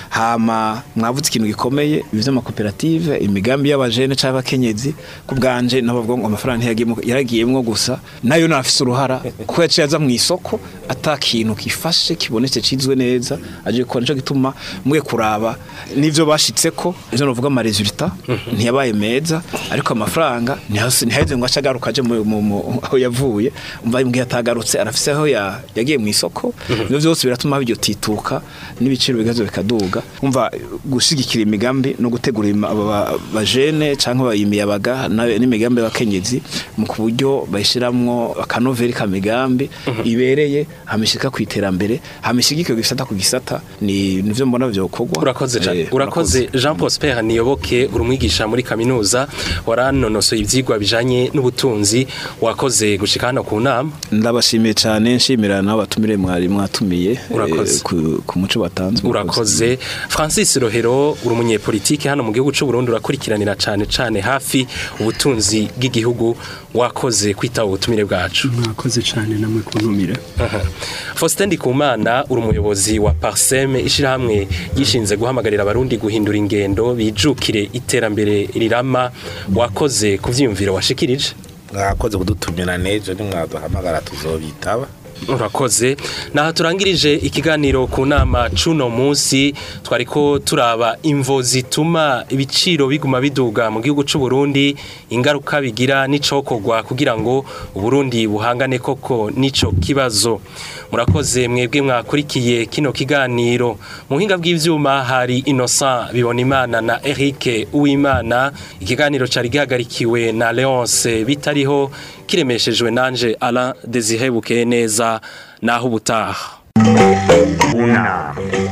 hama mwavuze ikintu gikomeye ivy'amakoperative imigambi y'abajene canke abakenyezi ku bwanje nabavuga ngo amafaranga ntiyagiyemwo yaragiyemwo gusa nayo nafise uruhara kuko yaciye aza mu isoko ata kintu kifashe kibonetse cizwe neza aje gukora nico gituma mwe kuraba n'ivyo bashitseko ivyo novuga ama resultat ntiyabaye meza ariko amafaranga ntihase- ntihaheze ngo ace agaruka aje mu- mu- mu- aho yavuye umva imbwiye atagarutse arafise aho ya- yagiye mu isoko ivyo vyose biratuma biryo tituka n'ibiciro bigazo bikaduga umva gushigikira imigambi no gutegura ima- aba ba- bajene canke abayimiyabaga n'imigambi y'abakenyezi mu ku buryo bayishiramwo akanoveri ka migambi ibereye hamishika ku iterambere hamishigike gisata ku gisata ni nivyo mbona vyokorwa urakoze cyane Eh, urakoze urakoze jean prosper niyoboke uri umwigisha muri kaminuza waranonosoye ibyigwa bijanye n'ubutunzi wakoze gushika hano ku nama ndabashimiye cyane nshimira nawe batumire mwari mwatumiye Urakoze. eh, ku- ku muco batanze urakoze francis rohero uri umunyepolitike hano mu gihugu cy'u Burundi urakurikiranira cyane cyane hafi ubutunzi bw'igihugu wakoze kwitaba ubutumire bwacu mwakoze cyane namwe kuntumira Aha. Faustin Ndikumana uri umuyobozi wa Parsem ishirahamwe gishinze guhamagarira abarundi guhindura ingendo bijukire iterambere rirama wakoze ku vyiyumviro washikirije mwakoze kudutumira nejo nimwaduhamagara tuzobitaba urakoze naha turangirije ikiganiro ku nama cuno munsi twariko turaba imvo zituma ibiciro biguma biduga mu gihugu c'u Burundi ingaruka bigira n'icokorwa kugira ngo Uburundi buhangane koko n'ico kibazo murakoze mwebwe mwakurikiye kino kiganiro mu buhinga bw'ivyuma hari Innocent Bibonimana na Eric Uwimana ikiganiro cari gihagarikiwe na Leonce bitariho kiremeshejwe nanje Alain Desire Bukeye neza naho ubutaha unama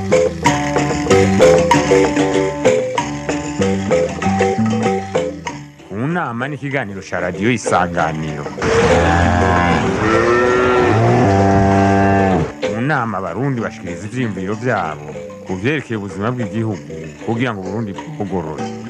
unama ni ikiganiro cya radiyo isanganiro mu nama abarundi bashikiriza ivyiyumviro vyabo ku vyerekeye ubuzima bw'igihugu kugira ngo uburundi bugorore